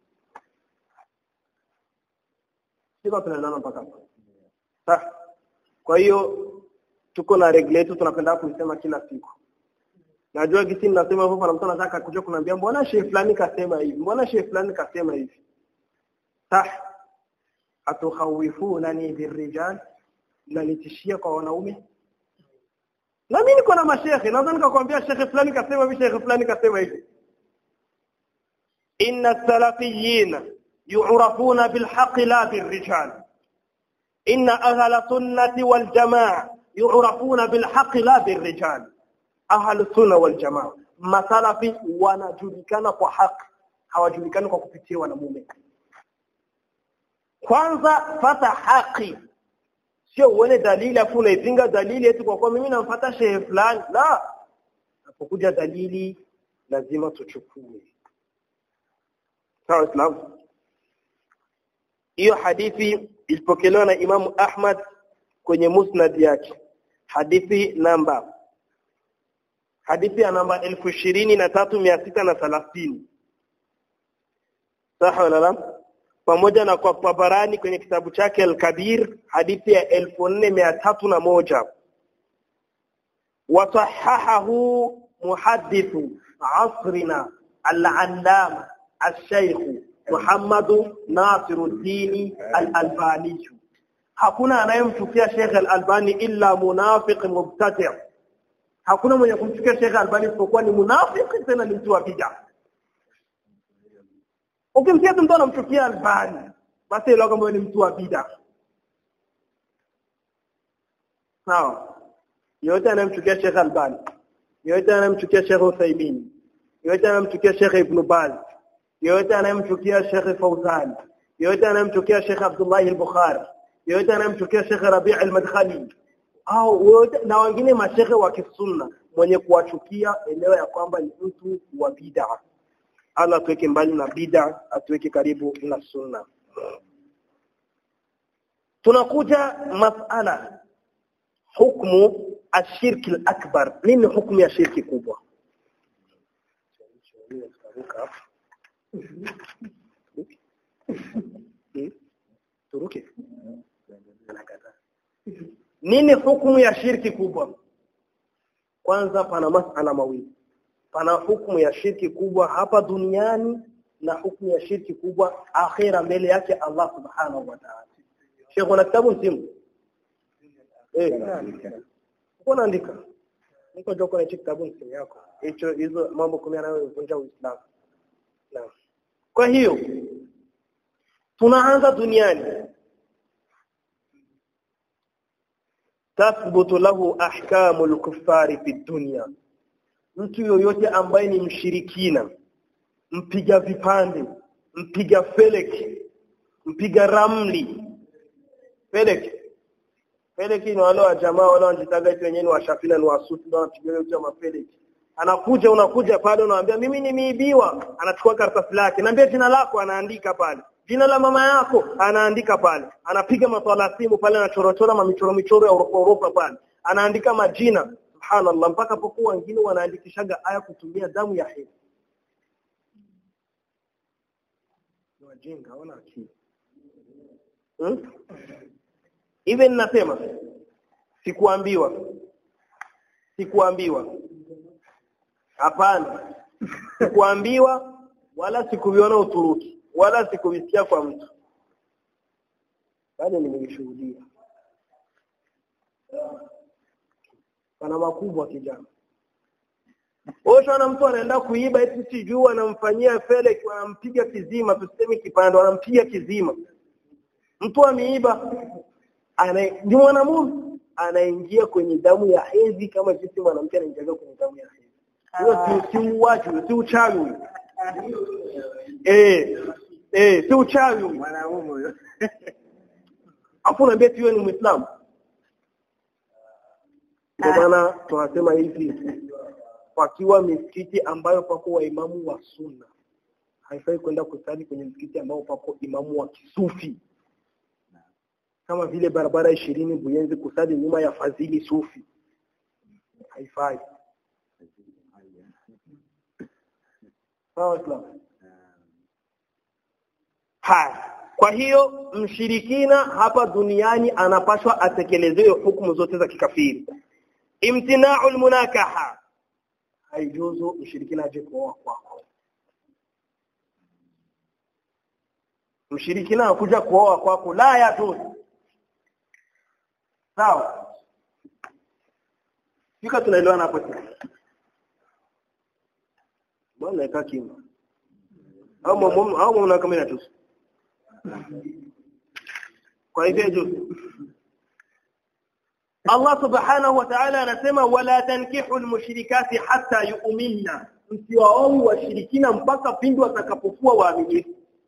Speaker 1: sio tunaendana mpaka hapo kwa hiyo tuko na regle yetu tunapenda kuisema kila siku najua kisi ninasema hivyo na mtu anataka kuja kuniambia mbona shehe fulani kasema hivi mbona shehe fulani kasema hivi sah atukhawifuna birrijal mnanitishia kwa wanaume na mimi niko na mashehe naweza nikakwambia shekhe fulani kasema hivi shekhe fulani kasema hivi inna salafiyina yu'rafuna bilhaqqi la birrijal inna ahla sunnati wal jamaa yu'rafuna bilhaqqi la birrijal ahlu sunna wal jamaa masalafi wanajulikana kwa haki hawajulikani kwa kupitia wanamume kwanza fata haki sio uone dalili afu unaipinga dalili eti kwa kuwa mimi namfuata shehe fulani la napokuja dalili lazima tuchukue sawa islam hiyo hadithi ilipokelewa na Imamu Ahmad kwenye musnad yake hadithi namba hadithi ya namba elfu ishirini na tatu mia sita na thelathini sawa wala pamoja na kwa Tabarani kwenye kitabu chake Al-Kabir hadithi ya elfu nne mia tatu na moja wasahahahu muhaddithu asrina al-allama al-shaykh Muhammad Nasiruddin Al-Albani hakuna anayemchukia Sheikh Al-Albani illa munafiq mubtadi' hakuna mwenye kumchukia Sheikh Albani isipokuwa ni munafiki tena ni mtu wa bid'a ukimsikia mtu anamchukia Albani basi ile kama ni mtu wa bid'a sawa yote anayemchukia Sheikh Albani yote anayemchukia Sheikh Uthaymeen yote anayemchukia Sheikh Ibn Baz yote anayemchukia Sheikh Fauzan yote anayemchukia Sheikh Abdullah al-Bukhari yote anayemchukia Sheikh Rabi' al-Madkhali au wote na wengine mashehe wa kisunna mwenye kuwachukia elewa ya kwamba ni mtu wa bid'a Allah atuweke mbali na bid'a atuweke karibu na sunna tunakuja masala hukmu ashirki al-akbar nini hukumu ya shirki kubwa turuke nini hukumu ya shirki kubwa kwanza pana masala mawili pana hukumu ya shirki kubwa hapa duniani na hukumu ya shirki kubwa akhira mbele yake Allah subhanahu wa ta'ala Sheikh una kitabu msimu eh kuna andika niko joko na kitabu msimu yako hicho hizo mambo kumi yanayovunja Uislamu naam kwa hiyo tunaanza duniani tathbutu lahu ahkamu al-kuffari fi dunya mtu yoyote ambaye ni mshirikina mpiga vipande mpiga feleki mpiga ramli feleki feleki ni wale wa jamaa wale wanajitaga eti wenyewe ni washafina ni wasufi ndio wanapiga yote mafeleki anakuja unakuja pale unamwambia mimi nimeibiwa anachukua karatasi lake naambia jina lako anaandika pale jina la mama yako anaandika pale anapiga maswala simu pale anachorochora mamichoro michoro ya Europa Europa pale anaandika majina subhanallah mpaka pokuwa wengine wanaandikishaga aya kutumia damu ya hedhi wajinga hawana akili hmm? even nasema sikuambiwa sikuambiwa hapana sikuambiwa wala sikuviona Uturuki wala sikuvisikia kwa mtu bali nimevishuhudia pana makubwa kijana Osha mtu anaenda kuiba eti sijui anamfanyia fele anampiga kizima tuseme kipando anampiga kizima mtu ameiba ana ni mwanamume anaingia kwenye damu ya hedhi kama jinsi mwanamke anaingia kwenye damu ya hedhi hiyo si si uwaji si uchawi eh eh si uchawi
Speaker 2: Mwanaume
Speaker 1: afu unaambia tiwe ni muislamu ndio maana tunasema hivi pakiwa misikiti ambayo pako waimamu wa sunna haifai kwenda kusali kwenye msikiti ambao pako imamu wa kisufi kama vile barabara ishirini Buyenzi kusali nyuma ya Fadhili Sufi haifai sawa Islam haya kwa hiyo mshirikina hapa duniani anapaswa atekelezewe hukumu zote za kikafiri imtina'u almunakaha haijuzu mshirikina aje kuoa kwako mshirikina akuja kuoa kwako la yajuzu sawa fika tunaelewana hapo tena bwana eka kimya au mwamu au mwana kama inatusu kwa hivyo juu Allah subhanahu wa ta'ala anasema wala tankihu almushrikati hatta yu'minna msiwaoe washirikina mpaka pindi watakapokuwa waaminifu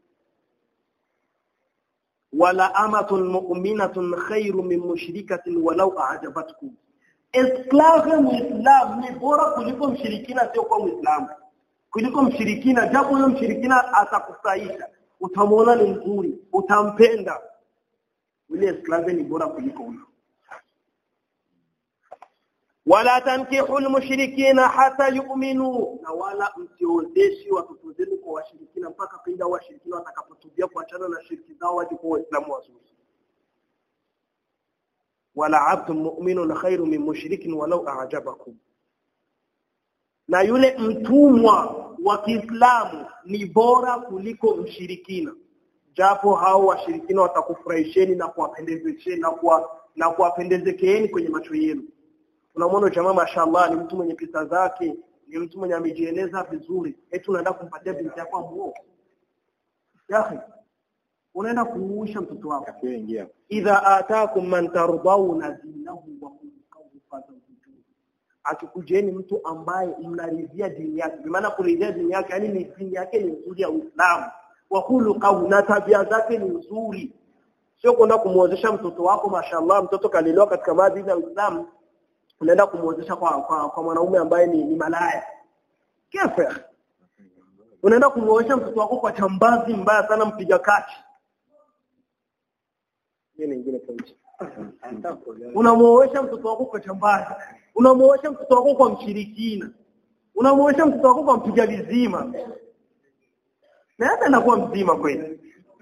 Speaker 1: wala amatun mu'minatun khairu min mushrikatin walau a'jabatkum esklave muislam ni bora kuliko mshirikina sio kwa muislamu kuliko mshirikina japo huyo mshirikina atakusaisha utamwona ni mzuri utampenda yule esklave ni bora kuliko huyo wala tankihu almushrikina hata yu'minu na wala msiozeshi watoto zenu kwa washirikina mpaka pinda washirikina watakapotubia kuachana na shirki zao waje kwa waislamu wazuri wala abdun mu'minun khairu min mushrikin walau a'jabakum na yule mtumwa wa Kiislamu ni bora kuliko mshirikina japo hao washirikina watakufurahisheni na kuwapendezesheni na kuwa na kuwapendezekeeni kwenye macho yenu unamwona jamaa mashallah ni mtu mwenye pesa zake ni mtu mwenye amejieleza vizuri eti unaenda kumpatia binti yako muoe yahi unaenda kuuisha mtoto wako
Speaker 2: Akiingia.
Speaker 1: idha ataakum man tardawna dinahu wa khuluquhu fazawwijuhu akikujeni mtu ambaye mnaridhia dini yake maana kuridhia dini yake yani ni dini yake ni nzuri ya Uislamu wa khuluquhu na tabia zake ni nzuri sio kwenda kumuozesha mtoto wako mashallah mtoto kalelewa katika maadili ya Uislamu unaenda kumuozesha kwa, kwa, kwa mwanaume ambaye ni, ni malaya kefe unaenda kumuozesha mtoto wako kwa chambazi mbaya sana mpiga kati hiyo ni nyingine point unamuoesha mtoto wako kwa chambazi unamuoesha mtoto wako kwa mshirikina unamuoesha mtoto wako kwa mpiga vizima na hata anakuwa mzima kweli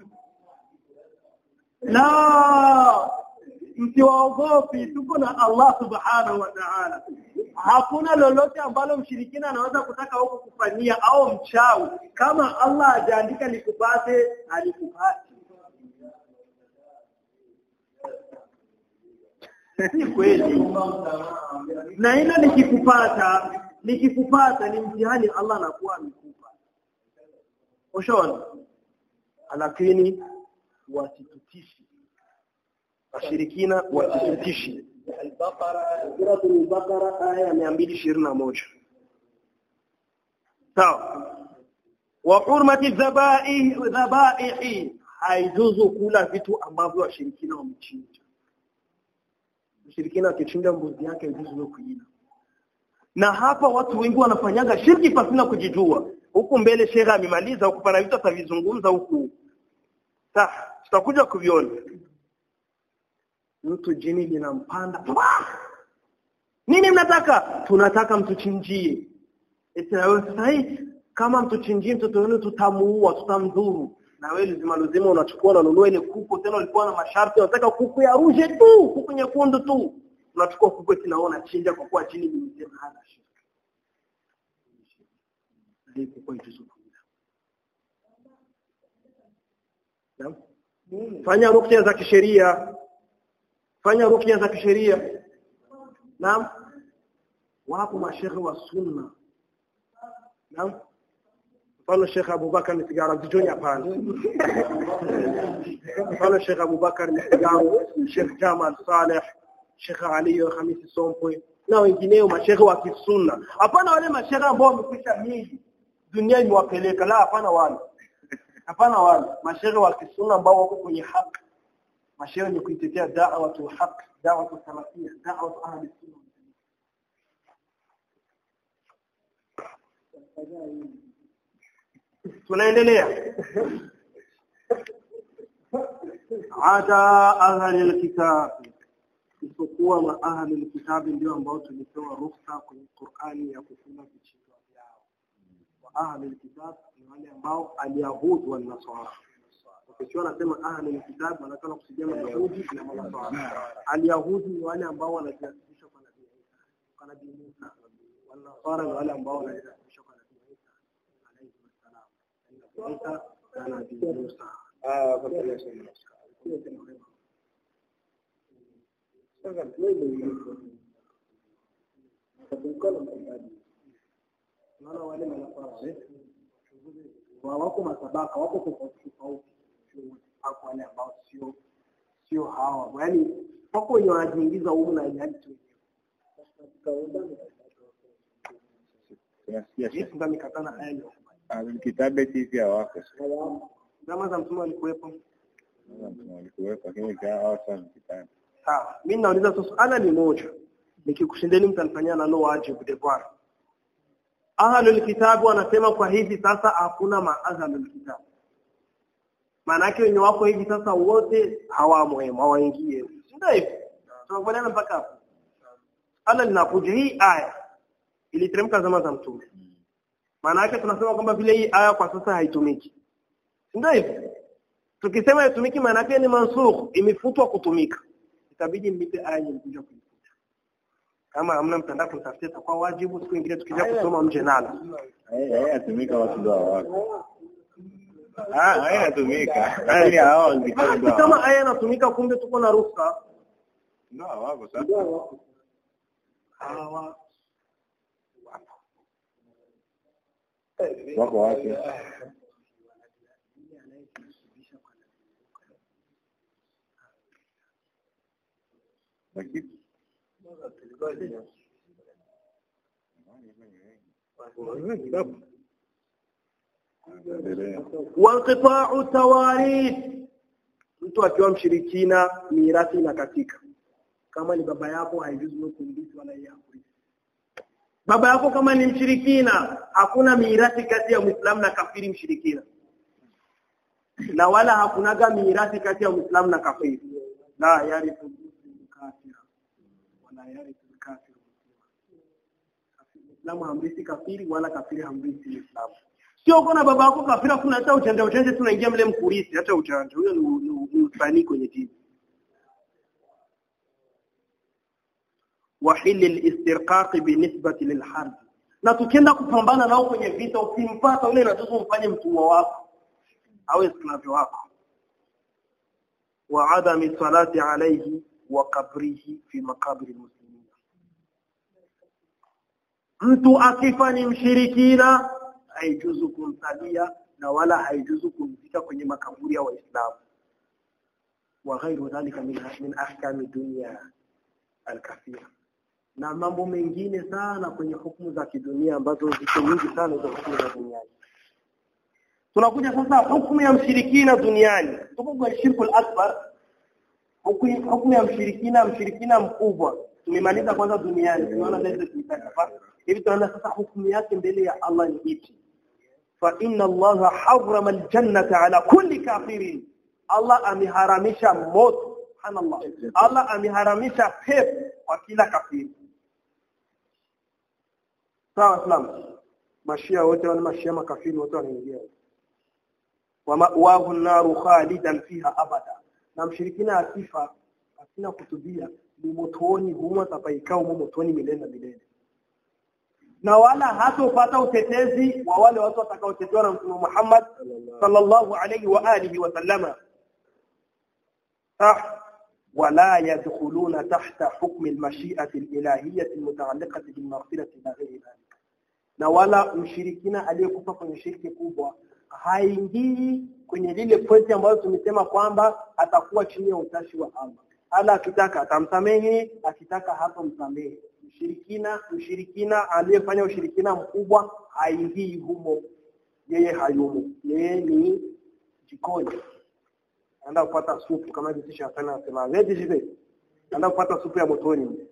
Speaker 1: la msiwaogopi tuko na Allah subhanahu wa ta'ala hakuna lolote ambalo mshirikina anaweza kutaka huko kufanyia au mchawi kama Allah hajaandika likupate alikupate si kweli na hilo likikupata likikupata ni mtihani Allah anakuwa amekupa ushaona lakini wasitutishi washirikina wasitutishi Suratul Baqara aya ya 221 sawa wa hurmati dhabaih dhabaihi haijuzu kula vitu ambavyo washirikina wamechinja mshirikina akichinja mbuzi yake haijuzu kuila na hapa watu wengi wanafanyaga shirki pasina kujijua huku mbele shekha amemaliza huku pana vitu atavizungumza huku sasa tutakuja kuviona mtu jini linampanda nini mnataka tunataka mtuchinjie eti na wewe sasa hii kama mtuchinjie mtoto wenu tutamuua tutamdhuru na wewe lazima lazima unachukua unanunua ile kuku tena ulikuwa na masharti unataka kuku ya ruje tu kuku nyekundu tu unachukua kuku eti naona chinja kwa kuwa chini nimesema hana shirki ndio kwa hiyo Naam. Fanya ruqya za kisheria. Fanya ruqya za kisheria. Naam. Wapo mashehe wa sunna. Naam. Mfano Sheikh Abubakar ni sigara mtitoni hapana. Mfano Sheikh Abubakar ni sigara, Sheikh Jamal Saleh, Sheikh Ali Hamisi Sompwe na wengineo mashehe wa kisunna. Hapana wale mashehe ambao wamekwisha miji dunia imewapeleka la hapana wale. Hapana wale mashehe wa kisunna ambao wako kwenye haki. Mashehe ni kuitetea da'wa tu haq, da'wa tu salafia, da'wa tu ahli sunna. tunaendelea ada ahli alkitab isipokuwa ma ahli alkitab ndio ambao tulipewa ruhusa kwenye Qur'ani ya kufunga vichinjwa vyao wa ahli alkitab ni wale ambao alyahud wal nasara ukiwa nasema ahli alkitab wanataka kusudia mayahudi na manasara alyahudi ni wale ambao wanajiasisha kwa nabii Isa kwa nabii Musa wal nasara ni wale ambao wanajiasisha kwa nabii Isa alayhi wasallam Isa na nabii Musa
Speaker 2: Ah, kwa sababu
Speaker 1: Naona wale manasara wa wako matabaka wako tofauti tofauti, hapo wale ambao sio sio hawa, yaani wako wenye wanajiingiza humu na ilhali tu
Speaker 2: tunasikia
Speaker 1: Yesu ndio amekatana haya leo.
Speaker 2: Ahlul kitabu eti pia wako
Speaker 1: Zama za mtume alikuwepo.
Speaker 2: walikuwepo lakini pia hao sio Ahlul kitabu
Speaker 1: Sawa, mimi nauliza tu swala ni moja. Nikikushindeni mtanifanyia nalo wajibu devoir. Ahlul kitabu wanasema kwa hivi sasa hakuna maahlul kitabu. Maana yake wenye wako hivi sasa wote hawamo hemo, hawaingie. Ndio hivyo. Tunakubaliana mpaka hapo. Allah linakuja hii aya iliteremka zama za mtume. Maana yake tunasema kwamba vile hii aya kwa sasa haitumiki. Ndio hivyo. Tukisema haitumiki maana yake ni mansukh, imefutwa kutumika. Itabidi mlipe aya nyingine kuifuta. Kama hamna mtandao kutafutia itakuwa wajibu siku nyingine tukija kusoma mje nalo.
Speaker 2: hayatumika watu ndio hawako ah hayatumika lakini hao Ahlul kitabu
Speaker 1: Basi
Speaker 2: ndio
Speaker 1: kama aya inatumika kumbe tuko na ruhusa.
Speaker 2: ndio hawako sasa
Speaker 1: Hawa
Speaker 2: wako wapi lakini endelea
Speaker 1: wanqita'u tawarith mtu akiwa mshirikina mirathi inakatika kama ni baba yako haijuzu wewe kumrithi wala yeye hakurithi baba yako kama ni mshirikina hakuna mirathi kati ya muislamu na kafiri mshirikina na wala hakunaga mirathi kati ya muislamu na kafiri la yarithu muslimu kafira wala yarithu kafiru muislamu hamrithi kafiri wala kafiri hamrithi muislamu sio kuna baba yako kafira kuna hata uchanja uchanja tunaingia mle mkurisi hata uchanja huyo ni, ni, ni usanii kwenye dini wahili listirqaq binisbati lilharb na tukienda kupambana nao kwenye vita ukimpata ule inatuzu mfanye mtumwa wako au esclave wako wa adami salati alayhi wa qabrihi fi maqabir almuslimin mtu akifa ni mshirikina haijuzu kumsalia na wala haijuzu kumzika kwenye makaburi ya waislamu wa ghairu dhalika min min ahkami dunya alkathira na mambo mengine sana kwenye hukumu za kidunia ambazo ziko nyingi sana za hukumu za duniani tunakuja sasa hukumu ya mshirikina duniani tuko kwa shirkul akbar hukumu hukumu ya mshirikina mshirikina mkubwa tumemaliza kwanza duniani tunaona leo tuitaka hivi tunaona sasa hukumu yake mbele ya Allah ni ipi fa inna Allah harrama aljannata ala kulli kafirin Allah ameharamisha moto subhanallah Allah ameharamisha pepo kwa kila kafiri sawa islam mashia wote wana mashia makafiri wote wanaingia wa ma'wahu an-naru khalidan fiha abada na mshirikina akifa
Speaker 3: ina kutubia ni motoni humo atapaikaa humo motoni milele na milele na wala hatopata utetezi wa wale watu watakaotetewa na Mtume Muhammad sallallahu alayhi wa alihi wa sallama ah ولا يدخلون تحت حكم المشيئة الإلهية المتعلقة بالمغفرة إلى غير ذلك na wala mshirikina aliyekufa kwenye shirki kubwa haingii kwenye lile pointi ambayo tumesema kwamba atakuwa chini ya utashi wa Allah. Allah akitaka atamsamehe, akitaka hatomsamehe. Mshirikina mshirikina aliyefanya ushirikina mkubwa haingii humo, yeye hayumo, yeye ni jikoni anaenda kupata supu kama hivi kisha sana anasema vedi jibe anaenda kupata supu ya motoni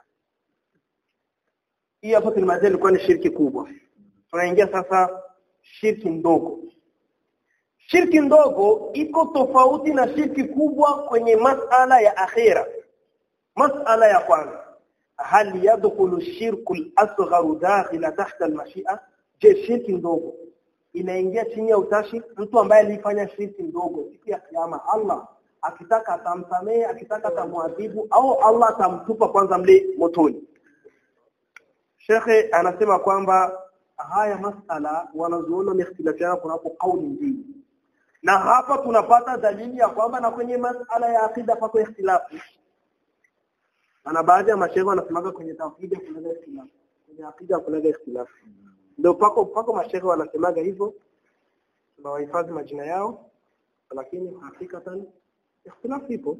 Speaker 3: hii hapo tulimalizia ilikuwa ni shirki kubwa tunaingia sasa shirki ndogo shirki ndogo iko tofauti na shirki kubwa kwenye masala ya akhira masala ya kwanza hal yadkhulu shirku al-asghar dakhila tahta al-mashi'a je shirki ndogo inaingia chini ya utashi mtu ambaye alifanya shirki ndogo siku ya kiyama Allah akitaka atamsamehe akitaka atamwadhibu au Allah atamtupa kwanza mle motoni Shekhe anasema kwamba haya masala wanazuona mihtilafiana kunapo kauli mbili na hapa tunapata dalili ya kwamba na kwenye masala ya akida pako ikhtilafu na baadhi ya mashehe wanasemaga kwenye tauhidi kuna ikhtilafu kwenye akida kuna ikhtilafu ndio pako pako mashehe wanasemaga hivyo tunawahifadhi majina yao lakini hakikatan ikhtilafu ipo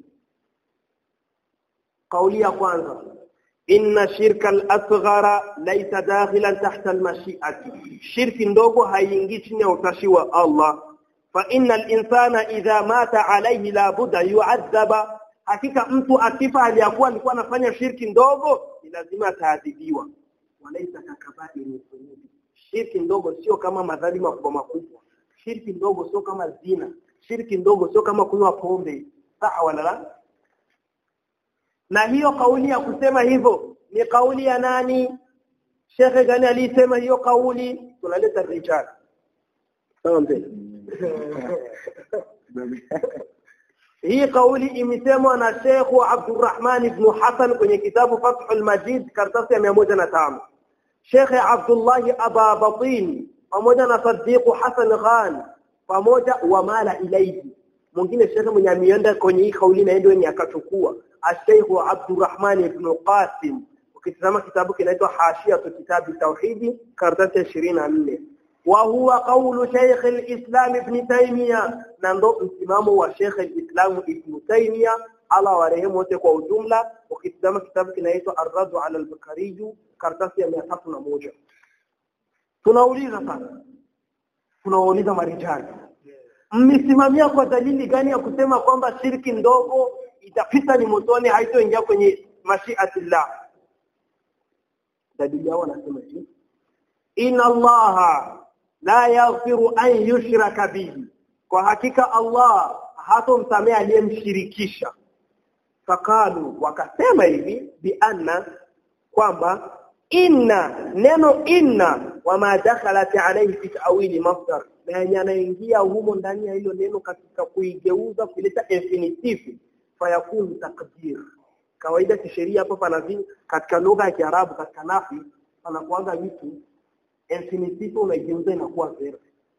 Speaker 3: kauli ya kwanza inna shirka al-asghara laysa dakhilan tahta al-mashi'ati shirki ndogo haiingii chini ya utashi wa Allah fa inna al-insana idha mata alayhi la budda yu'adhaba hakika mtu akifa aliyakuwa alikuwa anafanya shirki ndogo ni lazima ataadhibiwa walaita kakabairi shirki ndogo sio kama madhambi makubwa makubwa shirki ndogo sio kama zina shirki ndogo sio kama kunywa pombe sawa wala la na hiyo kauli ya kusema hivyo ni kauli ya nani shekhe gani alisema hiyo kauli tunaleta rijal sawa mzee hii kauli imesemwa na Sheikh Abdurrahman ibn Hassan kwenye kitabu Fathul Majid karatasi ya 105 Sheikh Abdullah Aba Batin pamoja na Sadiq Hassan Khan pamoja wa mala ilaihi mwingine shekhe mwenye ameenda kwenye hii kauli na ndio akachukua Sheikh Abdurrahman ibn Qasim ukitazama kitabu kinaitwa Hashiyatu Kitabi Tauhidi karatasi ya 24 wa huwa qawlu Sheikh al-Islam Ibn Taymiyyah na ndo msimamo wa Sheikh al-Islam Ibn Taymiyyah ala warehemu wote kwa ujumla ukitazama kitabu kinaitwa Ar-Radd 'ala al-Bukhari karatasi ya 301 tunauliza sasa tunauliza marijali mmesimamia kwa dalili gani ya kusema kwamba shirki ndogo itapita ni motoni haitoingia kwenye mashiatillah dalili yao wanasema hivi inna allaha la yaghfiru an yushraka bihi kwa hakika Allah hatomsamea aliyemshirikisha fakalu wakasema hivi bi anna kwamba inna neno inna wama dakhalat alayhi fi ta'wili masdar na yenye anaingia humo ndani ya hilo neno katika kuigeuza kuleta infinitive fayakunu takdir kawaida kisheria hapo panazi katika lugha ya Kiarabu katika nafi panakuanga vitu infinitive unaigeuza inakuwa verb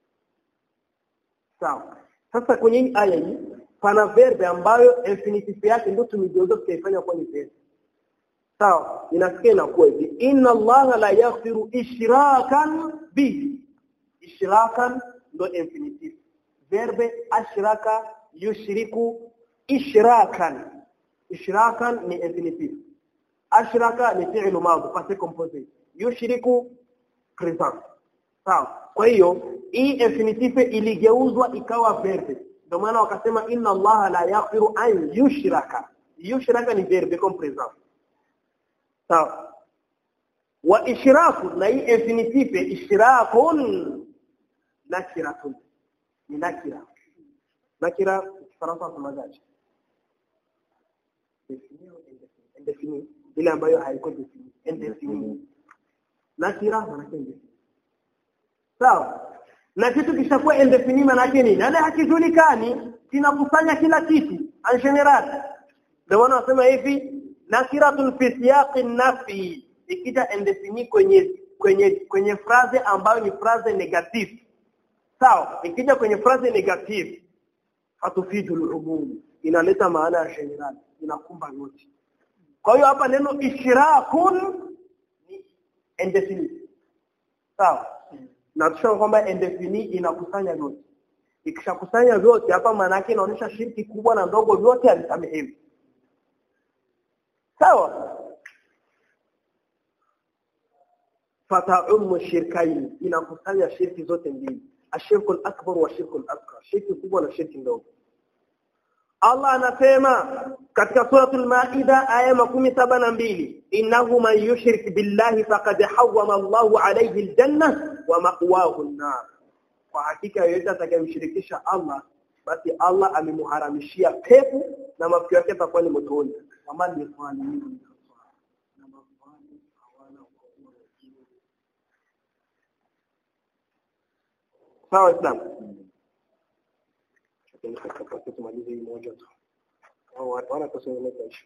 Speaker 3: sawa sasa kwenye hii aya hii pana verb ambayo infinitive yake ndio tumegeuza tukaifanya kuwa ni verb sawa inasikia inakuwa hivi inna allaha la yaghfiru ishrakan bihi ishrakan ndo infinitive verbe ashraka yushriku ishrakan ishrakan ni infinitive ashraka ni fi'lu madhi past composite yushriku present sawa kwa hiyo hii infinitive iligeuzwa ikawa verbe ndio maana wakasema inna allaha la yaghfiru an yushraka yushraka ni verbe comme present sawa wa ishraku na hii infinitive ishrakun nakiratun ni nakira nakira kifaransa tunasemaje indefini ile ambayo haiko defini indefini nakira maana yake sawa na kitu kishakuwa indefini maana yake nini nani hakijulikani kinakusanya kila kitu en general ndio maana wanasema hivi nakiratun fi siyaqi nafi ikija endefini kwenye kwenye kwenye phrase ambayo ni phrase negative sawa ikija kwenye phrase negative hatufidu al-umum inaleta maana ya general inakumba yote kwa hiyo hapa neno ishrakun ni indefinite sawa na tushaona kwamba indefini inakusanya vyote ikishakusanya vyote hapa maana yake inaonyesha shirki kubwa na ndogo vyote alisamehewi sawa fataumu shirkaini inakusanya shirki zote mbili ashirku akbar wa shirku akbar shirki kubwa na shirki ndogo Allah anasema katika suratul Maida aya makumi saba na mbili innahu man yushrik billahi faqad hawwama Allahu alayhi aljanna wa ma'wahu an-nar kwa hakika yeyote atakayemshirikisha Allah basi Allah amemharamishia pepo na mafikio yake yatakuwa ni motoni kama ni swali sawa Islam tumalize hii moja tu au watu wana kusongeleza ishu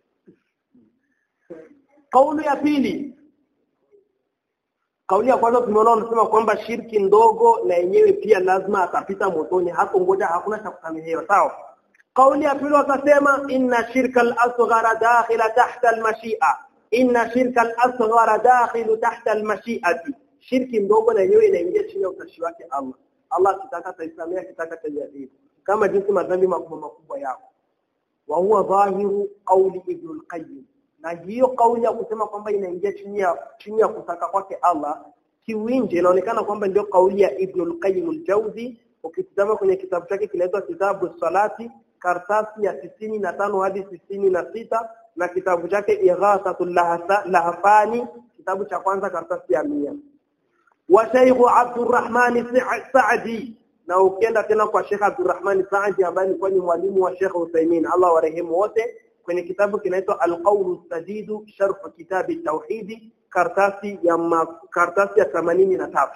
Speaker 3: kauli ya pili kauli ya kwanza tumeona wanasema kwamba shirki ndogo na yenyewe pia lazima atapita motoni hapo ngoja hakuna cha kusamehewa sawa kauli ya pili wakasema inna shirka al-asghara dakhila tahta al-mashi'a inna shirka al-asghara dakhilu tahta al-mashi'ati shirki ndogo na yenyewe inaingia chini ya utashi wake Allah Allah akitaka ataisamea akitaka atajadili kama jinsi madhambi makubwa makubwa yako wa huwa dhahiru qawli ibn al-qayyim na hiyo kauli ya kusema kwamba inaingia chini ya chini ya kutaka kwake Allah kiwinje inaonekana kwamba ndio kauli ya ibn al-qayyim al-jawzi ukitazama kwenye kitabu chake kinaitwa kitabu salati kartasi ya tisini na tano hadi tisini na sita na kitabu chake ighathatul lahafani kitabu cha kwanza kartasi ya mia wa Sheikh Abdurrahman Saadi na ukienda tena kwa Sheikh Abdurrahman Saadi ambaye alikuwa ni mwalimu wa Sheikh Uthaymeen Allah warehemu wote kwenye kitabu kinaitwa Al-Qawl Sadidu Sharh Kitab Tauhid kartasi ya ma, kartasi ya 83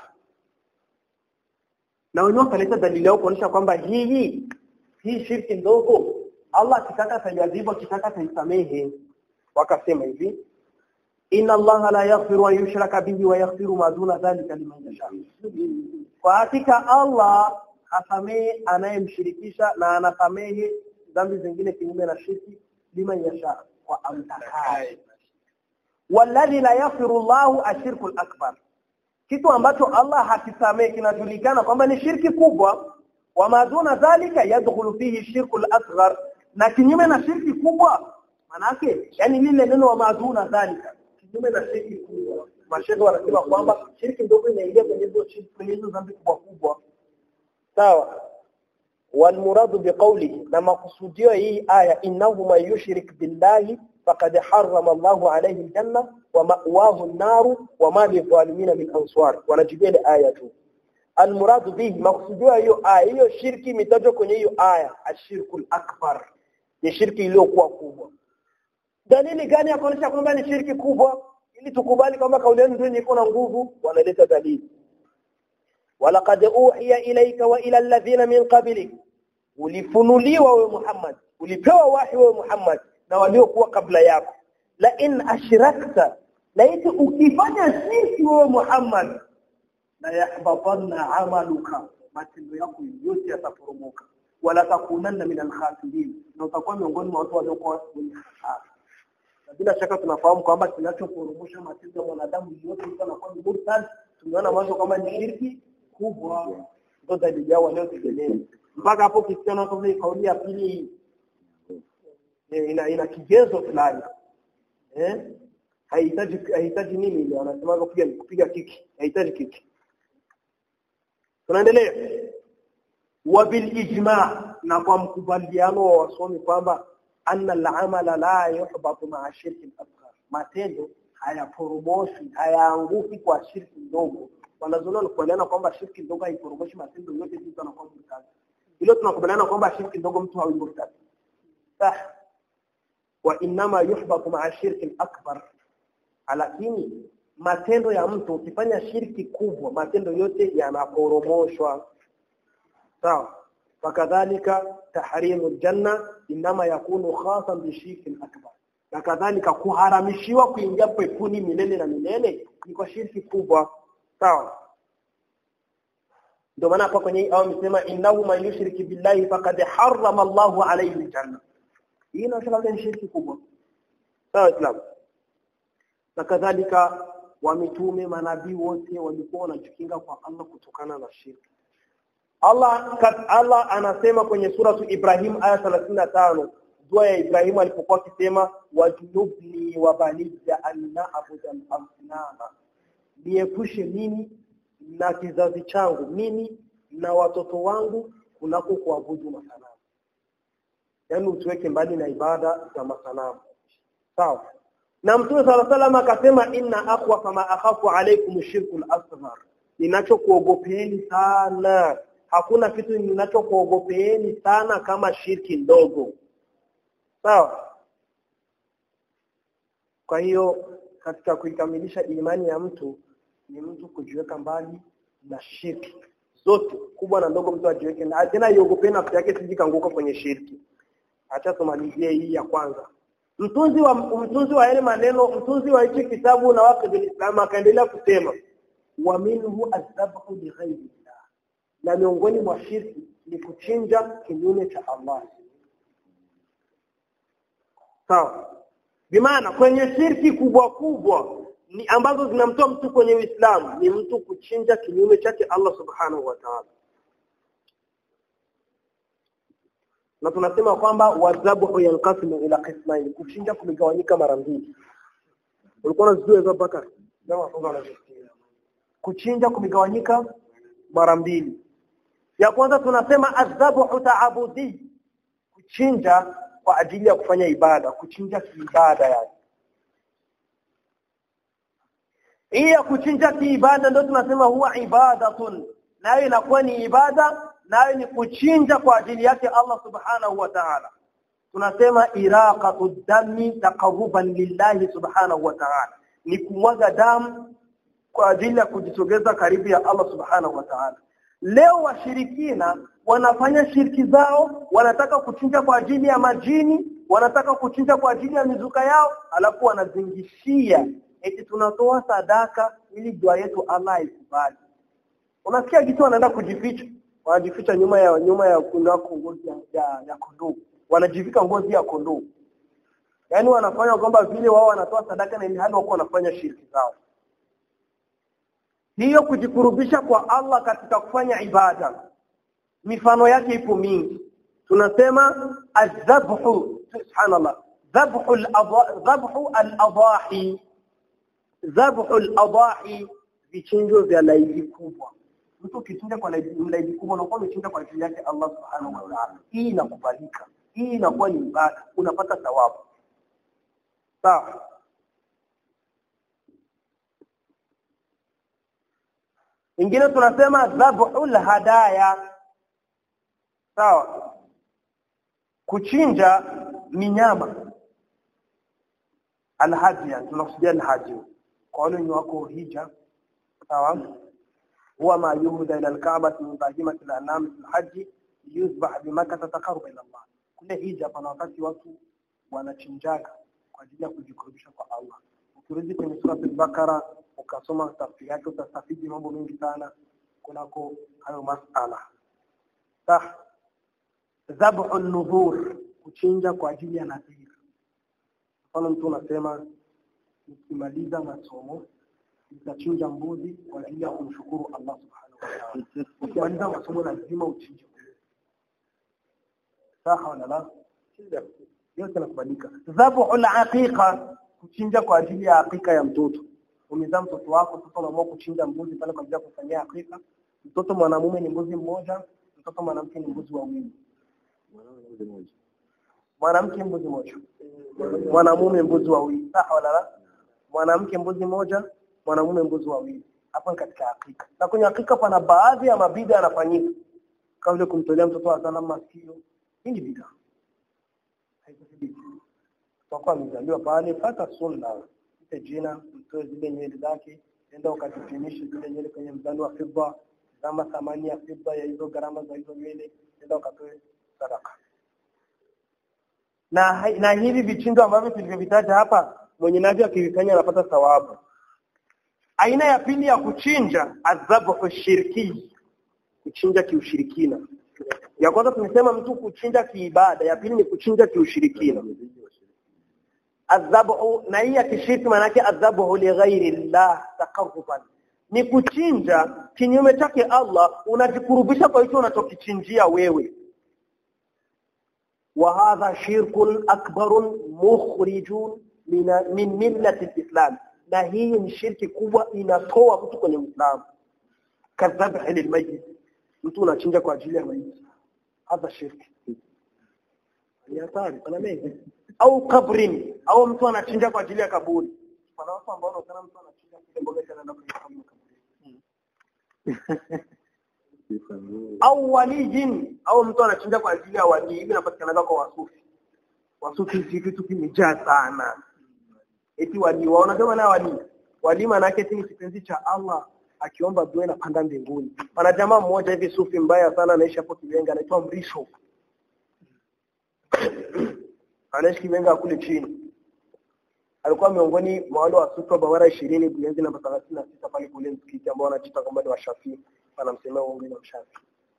Speaker 3: na wenyewe wakaleta dalili yao kuonyesha kwamba hii hii shirki ndogo Allah akitaka atajazibu akitaka ataisamehe wakasema hivi inna Allah la yaghfiru an yushraka bihi wa yaghfiru ma duna dhalika liman yasha kwa hakika Allah hasamehe anayemshirikisha na anasamehe dhambi zingine kinyume na shirki liman yasha kwa amtakaye walladhi la yaghfiru Allah ashirku al-akbar kitu ambacho Allah hakisamehe kinajulikana kwamba ni shirki kubwa wa maduna dhalika yadkhulu fihi shirku al-asghar na kinyume na shirki kubwa manake yani lile neno wa maduna dhalika kinyume na shirki kubwa mashehe wanasema kwamba shirki ndogo inaingia kwenye hizo shirki kwenye hizo dhambi kubwa kubwa sawa والمراد بقوله لما قصديه هي آية إنه من يشرك بالله فقد حرم الله عليه الجنة ومأواه النار وما للظالمين من أنصار ونجيب الآية المراد به مقصوديه هي آية hiyo shirki imetajwa kwenye hiyo aya ashirku akbar ni shirki iliyokuwa kubwa dalili gani ya kuonyesha kwamba ni shirki kubwa ili tukubali kwamba kauli yenu ndio iko na nguvu wanaleta dalili walaqad uhiya ilayka wa ila alladhina min qablik ulifunuliwa wewe Muhammad ulipewa wahi wewe Muhammad na waliokuwa kabla yako la in ashrakta laiti ukifanya shirki wewe Muhammad la yahbatanna amaluka matendo yako yote yataporomoka wala takunanna min alkhasirin na utakuwa miongoni mwa watu waliokuwa wenye hasara bila shaka tunafahamu kwamba kinachoporomosha matendo ya mwanadamu yote mtu anakuwa ni murtad tumeona mwanzo kwamba ni shirki kubwa ndio dalili yao waliotegemea mpaka hapo kisiana kama hii kauli ya pili ina ina kigezo fulani eh haihitaji haihitaji nini ile wanasema kupiga kupiga kiki haihitaji kiki tunaendelea wa bil ijma na kwa mkubaliano wa wasomi kwamba anna al-amala la yuhbatu ma'a shirki al-asghar matendo hayaporomoshi hayaanguki kwa shirki ndogo wanazoona wanakubaliana kwamba shirki ndogo haiporomoshi matendo yote mtu anakuwa mtaki hilo tunakubaliana kwamba shirki ndogo mtu hawi murtad sah wa inma yuhbatu ma'a shirki al-akbar lakini matendo ya mtu ukifanya shirki kubwa matendo yote yanaporomoshwa sawa fakadhalika tahrimu aljanna inma yakunu khasan bishirki akbar na kadhalika kuharamishiwa kuingia peponi milele na milele ni kwa shirki kubwa sawa ndio maana hapa kwenye au amesema innahu man yushriki billahi faqad harrama Allahu alayhi aljanna hii inaonyesha ni shirki kubwa sawa islam na kadhalika wa mitume manabii wote walikuwa wanajikinga kwa Allah kutokana na shirki Allah kat, Allah anasema kwenye suratu Ibrahim aya 35 dua ya Ibrahim alipokuwa akisema wajnubni wa baniya an na'budu al-asnama niepushe mimi na kizazi changu mimi na watoto wangu kunako kuabudu masanamu yaani utuweke mbali na ibada za masanamu sawa na mtume sala salam akasema inna aqwa kama akhafu alaykum shirku al-asghar ninachokuogopeeni sana hakuna kitu ninachokuogopeeni sana kama shirki ndogo sawa kwa hiyo katika kuikamilisha imani ya mtu ni mtu kujiweka mbali na shirki zote kubwa na ndogo mtu ajiweke na tena iogopee nafsi yake siji kanguka kwenye shirki acha tumalizie hii ya kwanza mtunzi wa mtunzi wa yale maneno mtunzi wa hichi kitabu na waqid al-islam akaendelea kusema wa minhu azbahu li ghayri na miongoni mwa shirki ni kuchinja kinyume cha Allah sawa bimaana kwenye shirki kubwa kubwa ni ambazo zinamtoa mtu kwenye Uislamu ni mtu kuchinja kinyume chake Allah subhanahu wa ta'ala na tunasema kwamba wadhabu yanqasimu ila qismain kuchinja kumegawanyika mara mbili ulikuwa unazijua hizo Bakar kuchinja kumegawanyika mara mbili ya kwanza tunasema adhabu taabudi kuchinja kwa ajili ya kufanya ibada kuchinja kiibada yani hii ya kuchinja kiibada ndio tunasema huwa ibadatun nayo inakuwa ni ibada nayo ni kuchinja kwa ajili yake Allah subhanahu wa ta'ala tunasema iraqatu dami taqarruban lillahi subhanahu wa ta'ala ni kumwaga damu kwa ajili ya kujisogeza karibu ya Allah subhanahu wa ta'ala leo washirikina wanafanya shirki zao wanataka kuchinja kwa ajili ya majini wanataka kuchinja kwa ajili ya mizuka yao alafu wanazingishia eti tunatoa sadaka ili dua yetu Allah ikubali unasikia kitu wanaenda kujificha wanajificha nyuma ya nyuma ya kunako ngozi ya, ya, ya kondoo wanajivika ngozi ya kondoo yaani wanafanya kwamba vile wao wanatoa sadaka na ilhali wako wanafanya shirki zao hiyo kujikurubisha kwa Allah katika kufanya ibada mifano yake ipo mingi tunasema adhabhu subhanallah dhabhu al-dhabhu al-adahi dhabhu al-adahi vichinjo vya laidi kubwa mtu kichinja kwa laidi kubwa unakuwa umechinja kwa ajili yake Allah subhanahu wa ta'ala hii inakubalika hii inakuwa ni ibada unapata thawabu sawa ingine tunasema dhabhul hadaya sawa kuchinja ni nyama alhadiya tunakusudia alhaji kwa wale wenye wako hija sawa huwa ma yuhda ila alkaaba min bahimati alanam fi alhaji yuzbah bimakkah taqarruba ila Allah kule hija pana wakati watu wanachinjaga kwa ajili ya kujikurubisha kwa Allah ukirudi kwenye sura al-Baqara ukasoma tafsiri yake utastafidi mambo mengi sana kunako hayo masala sah dhabhu an-nudhur kuchinja kwa ajili ya nadhiri mfano mtu unasema nikimaliza masomo nitachinja mbuzi kwa ajili ya kumshukuru Allah subhanahu wa ta'ala ukimaliza masomo lazima uchinje saha wala la yote yanakubalika dhabhu al-aqiqa kuchinja kwa ajili ya hakika ya mtoto umezaa mtoto wako sasa unaamua kuchinja mbuzi pale kwa ajili ya kufanyia hakika mtoto mwanamume ni mbuzi mmoja mtoto mwanamke ni mbuzi wawili mwanamke mbuzi moja mwanamume mbuzi wawili sawa wala la mwanamke mbuzi moja mwanamume mbuzi wawili hapo katika hakika na kwenye hakika pana baadhi ya mabida yanafanyika kama vile kumtolea mtoto wa sana masikio hii ni bid'a kwa amezaliwa pale fata sunna mpe jina mtoe zile nywele zake enda ukatifinishe zile nywele kwenye mzani wa fidda kama thamani ya fedha ya hizo gharama za hizo nywele nenda ukatoe sadaka na hai- na hivi vichinjo ambavyo tulivyovitaja hapa mwenye navyo akivifanya anapata thawabu aina ya pili ya kuchinja adhabu shirki kuchinja kiushirikina ya kwanza tumesema mtu kuchinja kiibada ya pili ni kuchinja kiushirikina adhabu na hii ya kishirki maana yake adhabu li ghairi llah taqarruban ni kuchinja kinyume chake Allah unajikurubisha kwa hicho unachokichinjia wewe wa hadha shirkun akbarun mukhrijun min min millati alislam na hii ni shirki kubwa inatoa mtu kwenye Uislamu kadhabhi lilmayit mtu unachinja kwa ajili ya maiti hadha shirki ni hatari pana mengi au kabrin au mtu anachinja kwa ajili ya kaburi kuna watu ambao wanaona mtu anachinja kile mboga cha anaenda kwenye kaburi au walijin au mtu anachinja kwa ajili ya walii hivi inapatikana kwa wasufi wasufi hivi kitu kimejaa sana eti walii waona kama na walii walii maana yake eti ni kipenzi cha Allah akiomba dua inapanda mbinguni pana jamaa mmoja hivi sufi mbaya sana anaishi hapo Kibenga anaitwa Mrisho anaishi Kibenga kule chini alikuwa miongoni mwa wale wasufi wa Bawara 20 Buyenzi namba 36 pale kule msikiti ambao wanachita kwamba ni washafi wanamsemea uongo na mshafi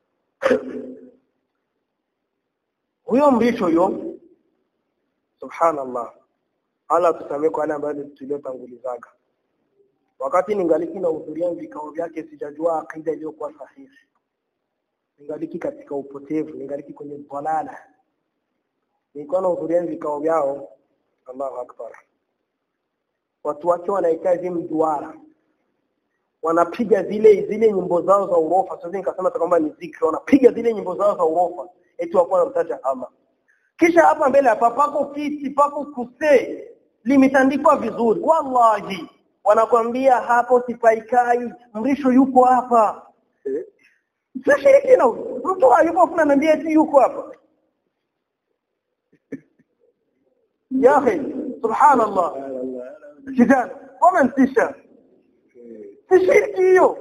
Speaker 3: huyo mrisho huyo subhanallah Allah tusamee kwa wale ambao tuliotangulizaga wakati ningaliki na hudhuria vikao vyake sijajua akida iliyokuwa sahihi ningaliki katika upotevu ningaliki kwenye dhalala nilikuwa nahudhuria vikao vyao Allahu akbar watu wake wanaikaa hivi mduara wanapiga zile zile nyimbo zao za urofa sasa nikasema kwamba ni zikri wanapiga zile nyimbo zao za urofa eti wako wanamtaja Allah kisha hapa mbele hapa pako kiti pako kuse limetandikwa vizuri wallahi wanakwambia hapo sipaikai mrisho yuko hapa sishiriki na mtu hayuko kuna anambia eti yuko hapa ya akhi subhanallah kijana wamentisha si shirki hiyo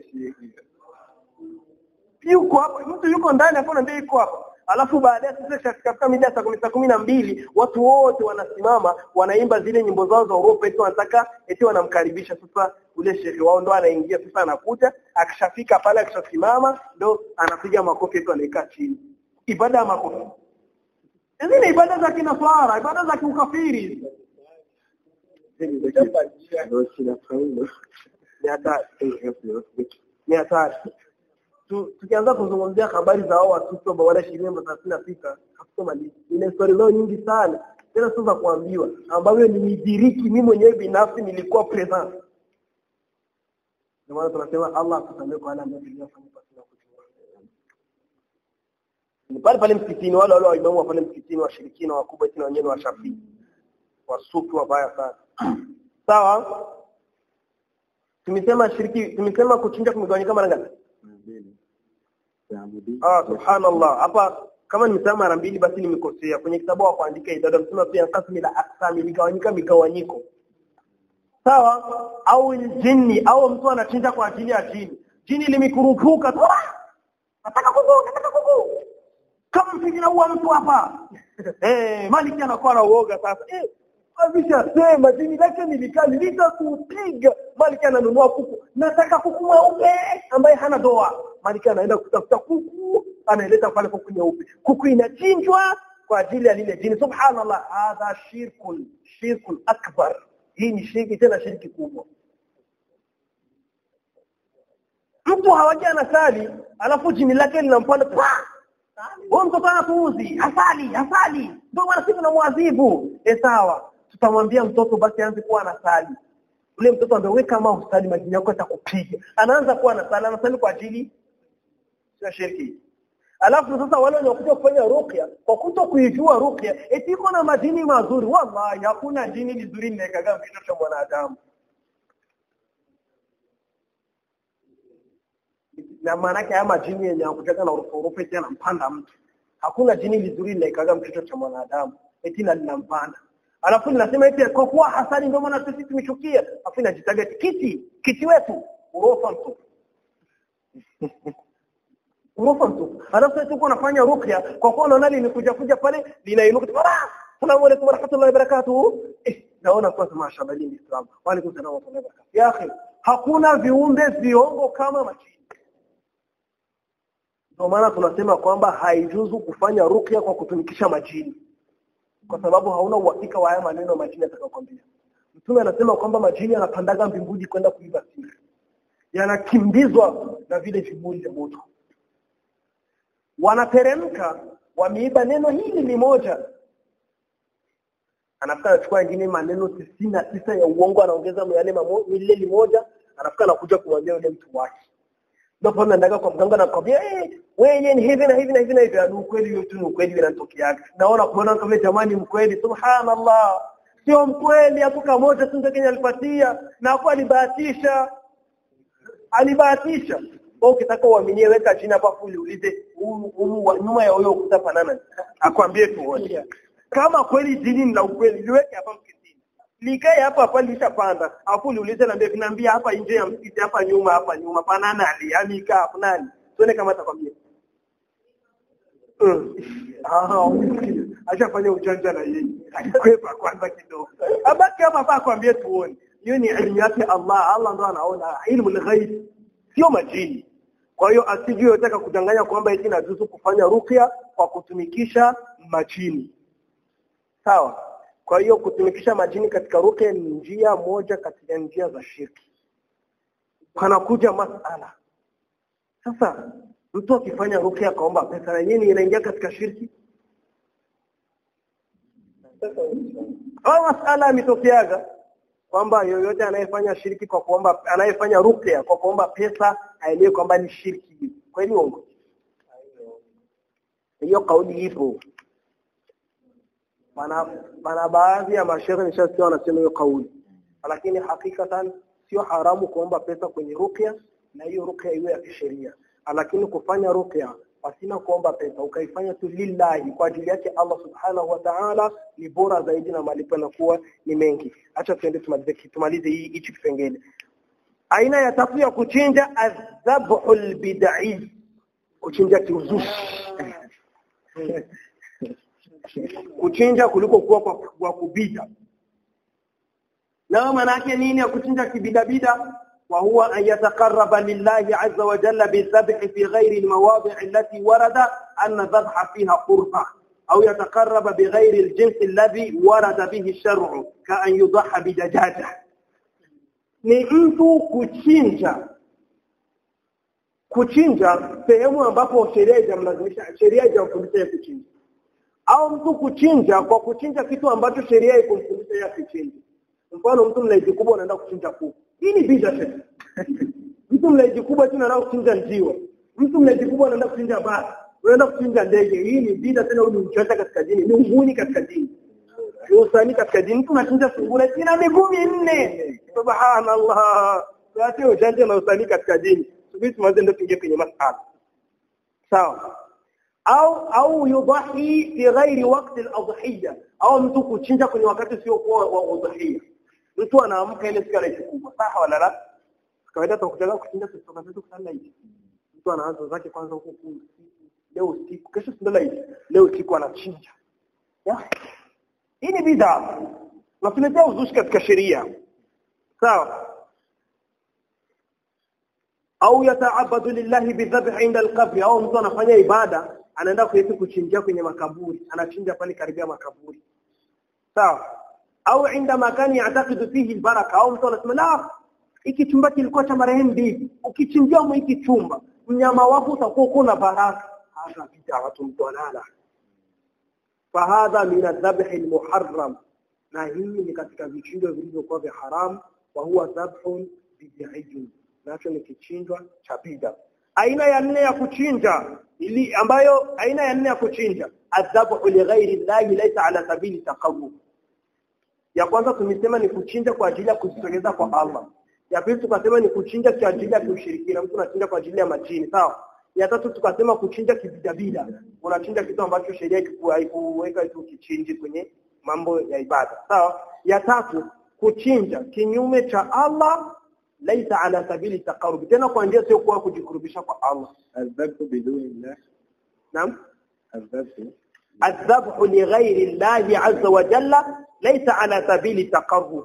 Speaker 3: yuko hapa mtu yuko ndani hapo na yuko hapa alafu baadaye sasa katika mida saa kumi saa kumi na mbili watu wote wanasimama wanaimba zile nyimbo zao za Uropa eti wanataka eti wanamkaribisha sasa ule shehe wao ndo anaingia sasa anakuja akishafika pale akishasimama ndo anapiga makofi eti anaikaa chini ibada ya makofi hizi ni ibada za kinaswara ibada za kiukafiri ni hatari ni hatari tu, tukianza kuzungumzia habari za hao watoto ambao wana shilingi thelathini na sita hatutomaliza. Ina historia zao nyingi sana tena sio za kuambiwa, ambavyo nilidiriki mimi mwenyewe binafsi, nilikuwa present. Ndio maana tunasema Allah atusamee kwa wale ambao tuliyofanya pasina kujua. Ni pale pale msikitini, wale wale waimamu wa pale msikitini, washirikina wakubwa, eti na wenyewe wa Shafii, wasufi wabaya sana. Sawa, tumesema shiriki, tumesema kuchinja kumegawanyika mara ngapi? Ah, subhanallah. Hapa kama nimesema mara mbili basi nimekosea. Kwenye kitabu wa kuandika idada msema pia kasmi la aksami ligawanyika migawanyiko. Sawa? Au jini au mtu anachinja kwa ajili ya jini. Jini limekurupuka. Nataka kuku, nataka kuku. Kama mfikira huwa mtu hapa. Eh, maliki anakuwa na uoga sasa. Eh, Abisha sema jini lake nilikali litakupiga. Maliki ananunua kuku. Nataka kuku mweupe ambaye hana doa. Maliki anaenda kutafuta kuku, anaileta pale kuku nyeupe. Kuku inachinjwa kwa ajili ya lile jini. Subhanallah, hadha shirkun, shirkun akbar. Hii ni shirki tena shirki kubwa. Mtu hawaji anasali, alafu jini lake linampanda huyo mtoto anapuuzi, hasali, hasali. Ndio maana sisi tunamwadhibu. Eh, sawa. Tutamwambia mtoto basi aanze kuwa anasali. Ule mtoto ambaye wewe kama usali majini yako atakupiga. Anaanza kuwa anasali, anasali kwa ajili sio shirki. Alafu sasa wale wanaokuja kufanya ruqya kwa kuto kuijua ruqya eti iko na majini mazuri. Wallahi hakuna jini lizuri linakaga kichwa cha mwanadamu. na maana yake haya majini yenye yakutaka na urufu urufu eti anampanda mtu. Hakuna jini lizuri linaikaga mtoto cha mwanadamu eti na linampanda. Alafu linasema eti kwa kuwa hasani ndio maana sisi tumechukia. Alafu inajitaga eti kiti, kiti wetu urofa mtu. urofa tu alafu sasa tuko nafanya ruqya kwa kuwa unaona limekuja kuja pale linainuka ah salamu alaykum wa rahmatullahi wa barakatuh eh naona kwa mashallah ni Islam wa alaykum salaam wa rahmatullahi wa barakatuh ya akhi hakuna viumbe viongo kama majini ndio maana tunasema kwamba haijuzu kufanya ruqya kwa kutumikisha majini kwa sababu hauna uhakika wa haya maneno majini atakayokwambia mtume anasema kwamba majini yanapandaga mbinguni kwenda kuiba siri yanakimbizwa na vile viburi vya moto wanateremka wameiba neno hili limoja anafika anachukua wengine maneno tisini na tisa ya uongo anaongeza yale lile limoja anafika anakuja kumwambia yule mtu wake ndipo naendaga kwa mganga na kwambia eh wewe ni hivi na hivi na hivi na hivi ni ukweli yote ni ukweli vinatokea naona kuona kama jamani mkweli subhanallah sio mkweli hapo moja tu Kenya alipatia na hapo alibahatisha alibahatisha wewe ukitaka uaminie weka chini hapa afu uliulize nyuma ya huyo ukuta panana akwambie tuone kama kweli dini ni la ukweli liweke hapa msikitini likae hapa hapa lishapanda afu uliulize na mbia hapa nje ya msikiti hapa nyuma hapa nyuma panana aliamika hapo nani tuone kama atakwambia mm. ah ashafanya ujanja na yeye akikwepa kwanza kidogo abaki hapa hapa akwambie tuone hiyo ni elimu yake Allah Allah ndo anaona ilmu al-ghaib sio majini kwa hiyo asijue yotaka kudanganya kwamba eti najuzu kufanya ruqya kwa kutumikisha majini sawa kwa hiyo kutumikisha majini katika ruqya ni njia moja katika njia za shirki panakuja masala sasa mtu akifanya ruqya akaomba pesa na nini inaingia katika shirki au masala yametokeaga kwamba yoyote anayefanya shirki kwa kuomba anayefanya ruqya kwa kuomba pesa aelewe kwamba ni shirki kweli uongo hiyo kauli ipo pana pana baadhi ya mashaikh nishasikia wanasema hiyo kauli lakini hakikatan sio haramu kuomba pesa kwenye ruqya na hiyo ruqya iwe ya kisheria lakini kufanya ruqya pasina kuomba pesa ukaifanya tu lillahi kwa ajili yake Allah subhanahu wa ta'ala ni bora zaidi na malipo yanakuwa ni mengi acha tuende tumalize tumalize hii hichi kipengele aina ya tatu ya kuchinja adhabhul bid'i kuchinja kiuzushi kuchinja kuliko kuwa kwa, kwa kubida na maana yake nini ya kuchinja kibidabida وهو أن يتقرب لله عز وجل بالذبح في غير المواضع التي ورد أن الذبح فيها قربة أو يتقرب بغير الجنس الذي ورد به الشرع كأن يضحى بدجاجة ni mtu kuchinja kuchinja sehemu ambapo sheria haijamlazimisha sheria haijamfundisha ya kuchinja au mtu kuchinja kwa kuchinja kitu ambacho sheria haikumfundisha ya kuchinja mfano mtu mlaiji kubwa unaenda kuchinja kuku hii ni bid'a tena mtu mlaiji kubwa tena anaenda kuchinja njiwa mtu mlaiji kubwa anaenda kuchinja basi unaenda kuchinja ndege hii ni bid'a tena ni mchanja katika dini ni unguni katika dini ni usani katika dini mtu anachinja sungura ina miguu minne subhanallah sasa ujanja na usani katika dini subiri tuanze ndio tuingie kwenye masala sawa au au yudahi fi ghairi waqti al-adhiyya au mtu kuchinja kwenye wakati sio kwa wa udhiyya mtu anaamka ile siku anaichukua sawa wala la kawaida tukutaka kuchinja kutoka zetu kusala hivi mtu anaanza zake kwanza huko leo usiku kesho sindala hivi leo usiku anachinja hii ni bid'a na tuletea uzushi katika sheria sawa au yataabadu lillahi bidhabh inda alqabr au mtu anafanya ibada anaenda kuishi kuchinjia kwenye makaburi anachinja pale karibia makaburi sawa au inda makani yatakidu fihi albaraka au mtu anasema la hiki chumba kilikuwa cha marehemu bibi ukichinjia mu hiki chumba mnyama wako utakuwa kuna baraka hata bid'a watu mtu analala fahadha min adhabh almuharram na hii ni katika vichinjo vilivyokuwa vya haram wa huwa dhabhun bid'iyun nacho ni kichinjwa cha bid'a aina ya nne ya kuchinja ili ambayo aina ya nne ya kuchinja adhabu li ghairi llahi laysa ala sabili taqarrub ya kwanza tumesema ni kuchinja kwa ajili ya kujisogeza kwa Allah ya pili tukasema ni kuchinja kwa ajili ya kushirikina mtu anachinja kwa ajili ya majini sawa ya tatu tukasema kuchinja kibidabida unachinja kitu ambacho sheria haikuweka tu kichinji kwenye mambo ya ibada sawa ya tatu kuchinja kinyume cha Allah laisa ala sabili taqarrub tena kwa njia sio kwa kujikurubisha kwa Allah
Speaker 2: الذبح بدون الله
Speaker 3: naam
Speaker 2: الذبح
Speaker 3: الذبح لغير الله عز وجل ليس على سبيل التقرب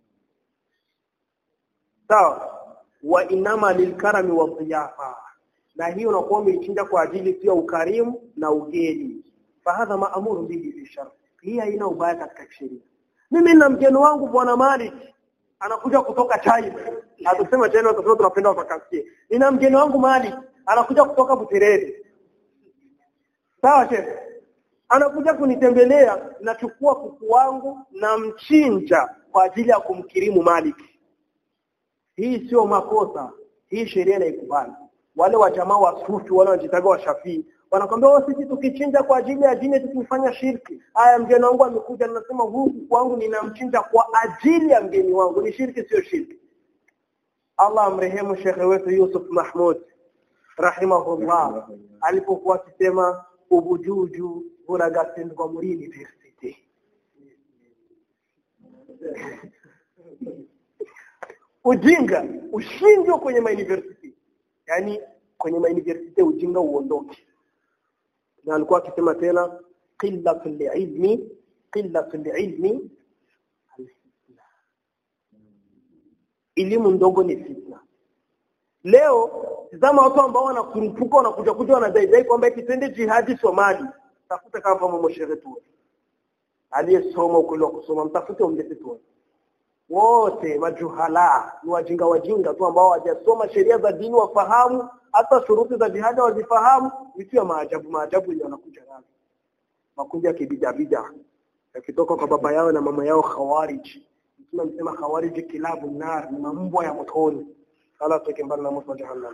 Speaker 3: sawa wa inama lilkarami wa dhiyafa na hiyo unakuwa umeichinja kwa ajili pia ukarimu na ugeni fahadha maamuru bihi fi shar hii haina ubaya katika sheria mimi na mgeni wangu bwana Malik anakuja kutoka China atusema China kwa tunapenda wakasikie nina mgeni wangu Malik anakuja kutoka Buterere sawa shehe anakuja kunitembelea nachukua kuku wangu na mchinja kwa ajili ya kumkirimu Malik hii sio makosa hii sheria inaikubali wale wa jamaa wa sufi wale wanajitaga wa shafii wanakwambia wao sisi tukichinja kwa ajili ya dini tukifanya shirki haya mgeni wangu amekuja nasema huyu kuku wangu ninamchinja kwa ajili ya mgeni wangu ni shirki sio shirki Allah amrehemu shekhe wetu Yusuf Mahmud rahimahullah alipokuwa akisema ubujuju buragatsindwa muri university ujinga ushindwe kwenye mauniversity yani kwenye mauniversity ujinga uondoke na alikuwa akisema tena qillatul ilmi qillatul ilmi elimu ndogo ni fitna leo tazama watu ambao wanakurupuka wanakuja kuja wanadaidai kwamba eti twende jihadi Somali tafuta kama mama mshere tu aliyesoma ukweli wa kusoma mtafute umlete tu wote majuhala ni wajinga wajinga tu ambao hawajasoma sheria za dini wafahamu hata shuruti za jihadi wazifahamu vitu ya maajabu maajabu yenye wanakuja nayo makundi ya kibidabida yakitoka kwa baba yao na mama yao khawarij mtume amesema khawarij kilabu nar ni mambwa ya motoni ala tuweke mbali na moto wa jahannam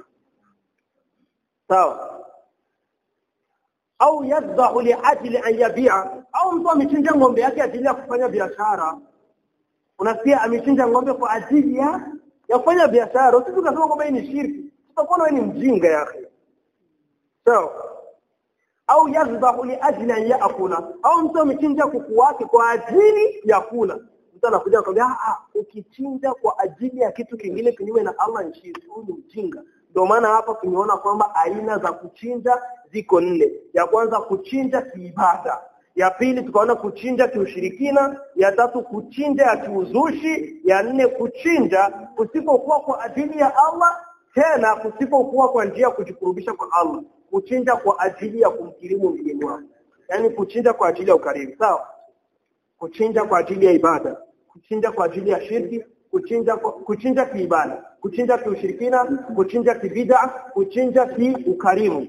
Speaker 3: sawa au yadhahu liajli an yabia au mtu amechinja ng'ombe yake ajili ya kufanya biashara unasikia amechinja ng'ombe kwa ajili ya ya kufanya biashara sisi tunasema kwamba hii ni shirki tutakuwa wewe ni mjinga ya akhi sawa au yadhahu liajli an yaakula au mtu amechinja kuku wake kwa ajili ya kula mtu anakuja akwambia ah ukichinja kwa ajili ya kitu kingine kinyume na Allah ni shirki huyu ni mjinga ndio maana hapa tumeona kwamba aina za kuchinja ziko nne ya kwanza kuchinja kiibada ya pili tukaona kuchinja kiushirikina ya tatu kuchinja ya kiuzushi ya nne kuchinja kusipokuwa kwa ajili ya Allah tena kusipokuwa kwa njia ya kujikurubisha kwa Allah kuchinja kwa ajili ya kumkirimu mgeni wako yani kuchinja kwa ajili ya ukarimu sawa kuchinja kwa ajili ya ibada kuchinja kwa ajili ya shirki kuchinja kwa, kuchinja kiibada kuchinja kiushirikina kuchinja kibida kuchinja kiukarimu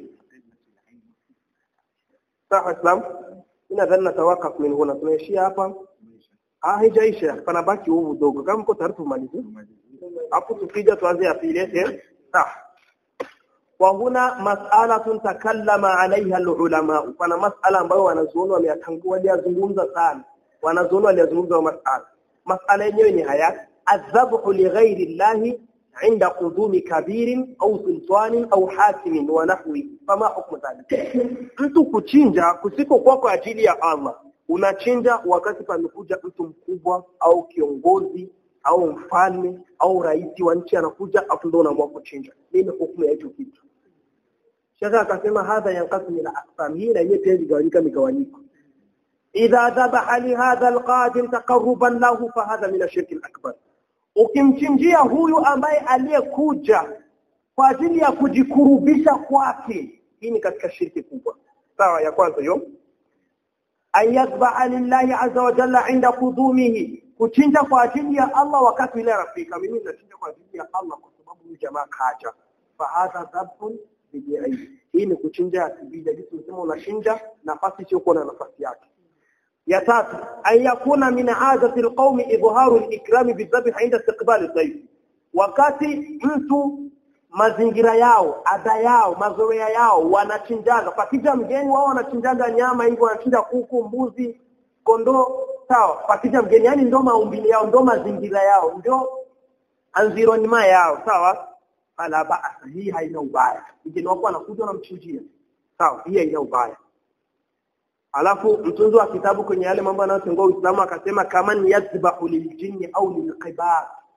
Speaker 3: sawa islam nadhani natawakaf min huna tunaishia hapa ah haijaisha panabaki huu mdogo kama mko tayari tumalize hapo tukija tuanze ya pili eh sawa wa huna mas'alatun takallama alaiha alulama pana mas'ala ambayo wanazuoni wameyatangua waliazungumza sana wanazuoni waliazungumza mas'ala mas'ala yenyewe ni haya adhabhu lighairi llahi عند قدوم كبير أو سلطان أو حاكم ونحوه فما حكم ذلك mtu kuchinja kusiko kwa kwa ajili ya Allah unachinja wakati pamekuja mtu mkubwa au kiongozi au mfalme au rais wa nchi anakuja afu ndio unaamua kuchinja nini hukumu ya hicho kitu shaka akasema hadha yanqasimu ila aqsam hii na yenyewe pia igawanyika migawanyiko idha dhabaha li hadha alqadir taqarruban lahu fa hadha min ashirki alakbar ukimchinjia huyu ambaye aliyekuja kwa ajili ya kujikurubisha kwake hii ni katika shirki kubwa sawa ya kwanza hiyo ayadhbaha lillahi azza wa jalla inda kudumihi kuchinja kwa ajili ya Allah wakati ile rafika mimi nachinja kwa ajili ya Allah kwa sababu huyu jamaa kaja fa hadha dhabhun bid'i hii ni kuchinja ya kibida jinsi unasema unachinja nafasi sio kuwa na nafasi yake ya tatu an yakuna min adati alqawmi idharu alikrami bidhabh inda istiqbal adhayf wakati mtu mazingira yao ada yao mazoea yao wanachinjaga pakija mgeni wao wanachinjaga nyama hivyo wanachinja kuku mbuzi kondoo sawa pakija mgeni yani ndo maumbile yao ndo mazingira yao ndio environment yao sawa ala ba'sa hii haina ubaya mgeni wako anakuja unamchinjia sawa hii haina ubaya alafu mtunzi wa kitabu kwenye yale mambo yanayotengua Uislamu akasema kama ni yadhbahu liljinni au lilqibar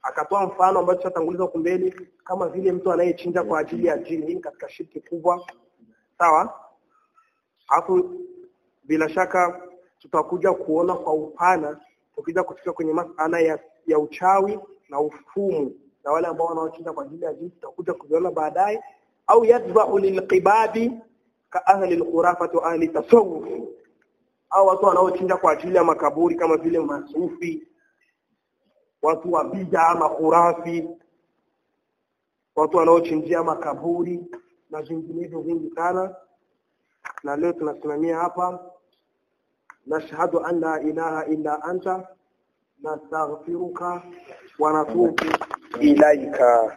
Speaker 3: akatoa mfano ambao tutatanguliza huko mbele kama vile mtu anayechinja kwa ajili ya jini hii ni katika shirki kubwa sawa hapo bila shaka tutakuja kuona kwa upana tukija kufika kwenye masala ya, ya uchawi na ufumu na wale ambao wanaochinja kwa ajili ya jini tutakuja kuviona baadaye au yadbahu lilqibabi ka ahli alkhurafati wa ahli tasawuf au watu wanaochinja kwa ajili ya makaburi kama vile masufi watu wa bid'a makhurafi watu wanaochinjia makaburi na vinginevyo vingi sana na leo tunasimamia hapa nashhadu an la ilaha illa anta nastaghfiruka wa natubu ilaika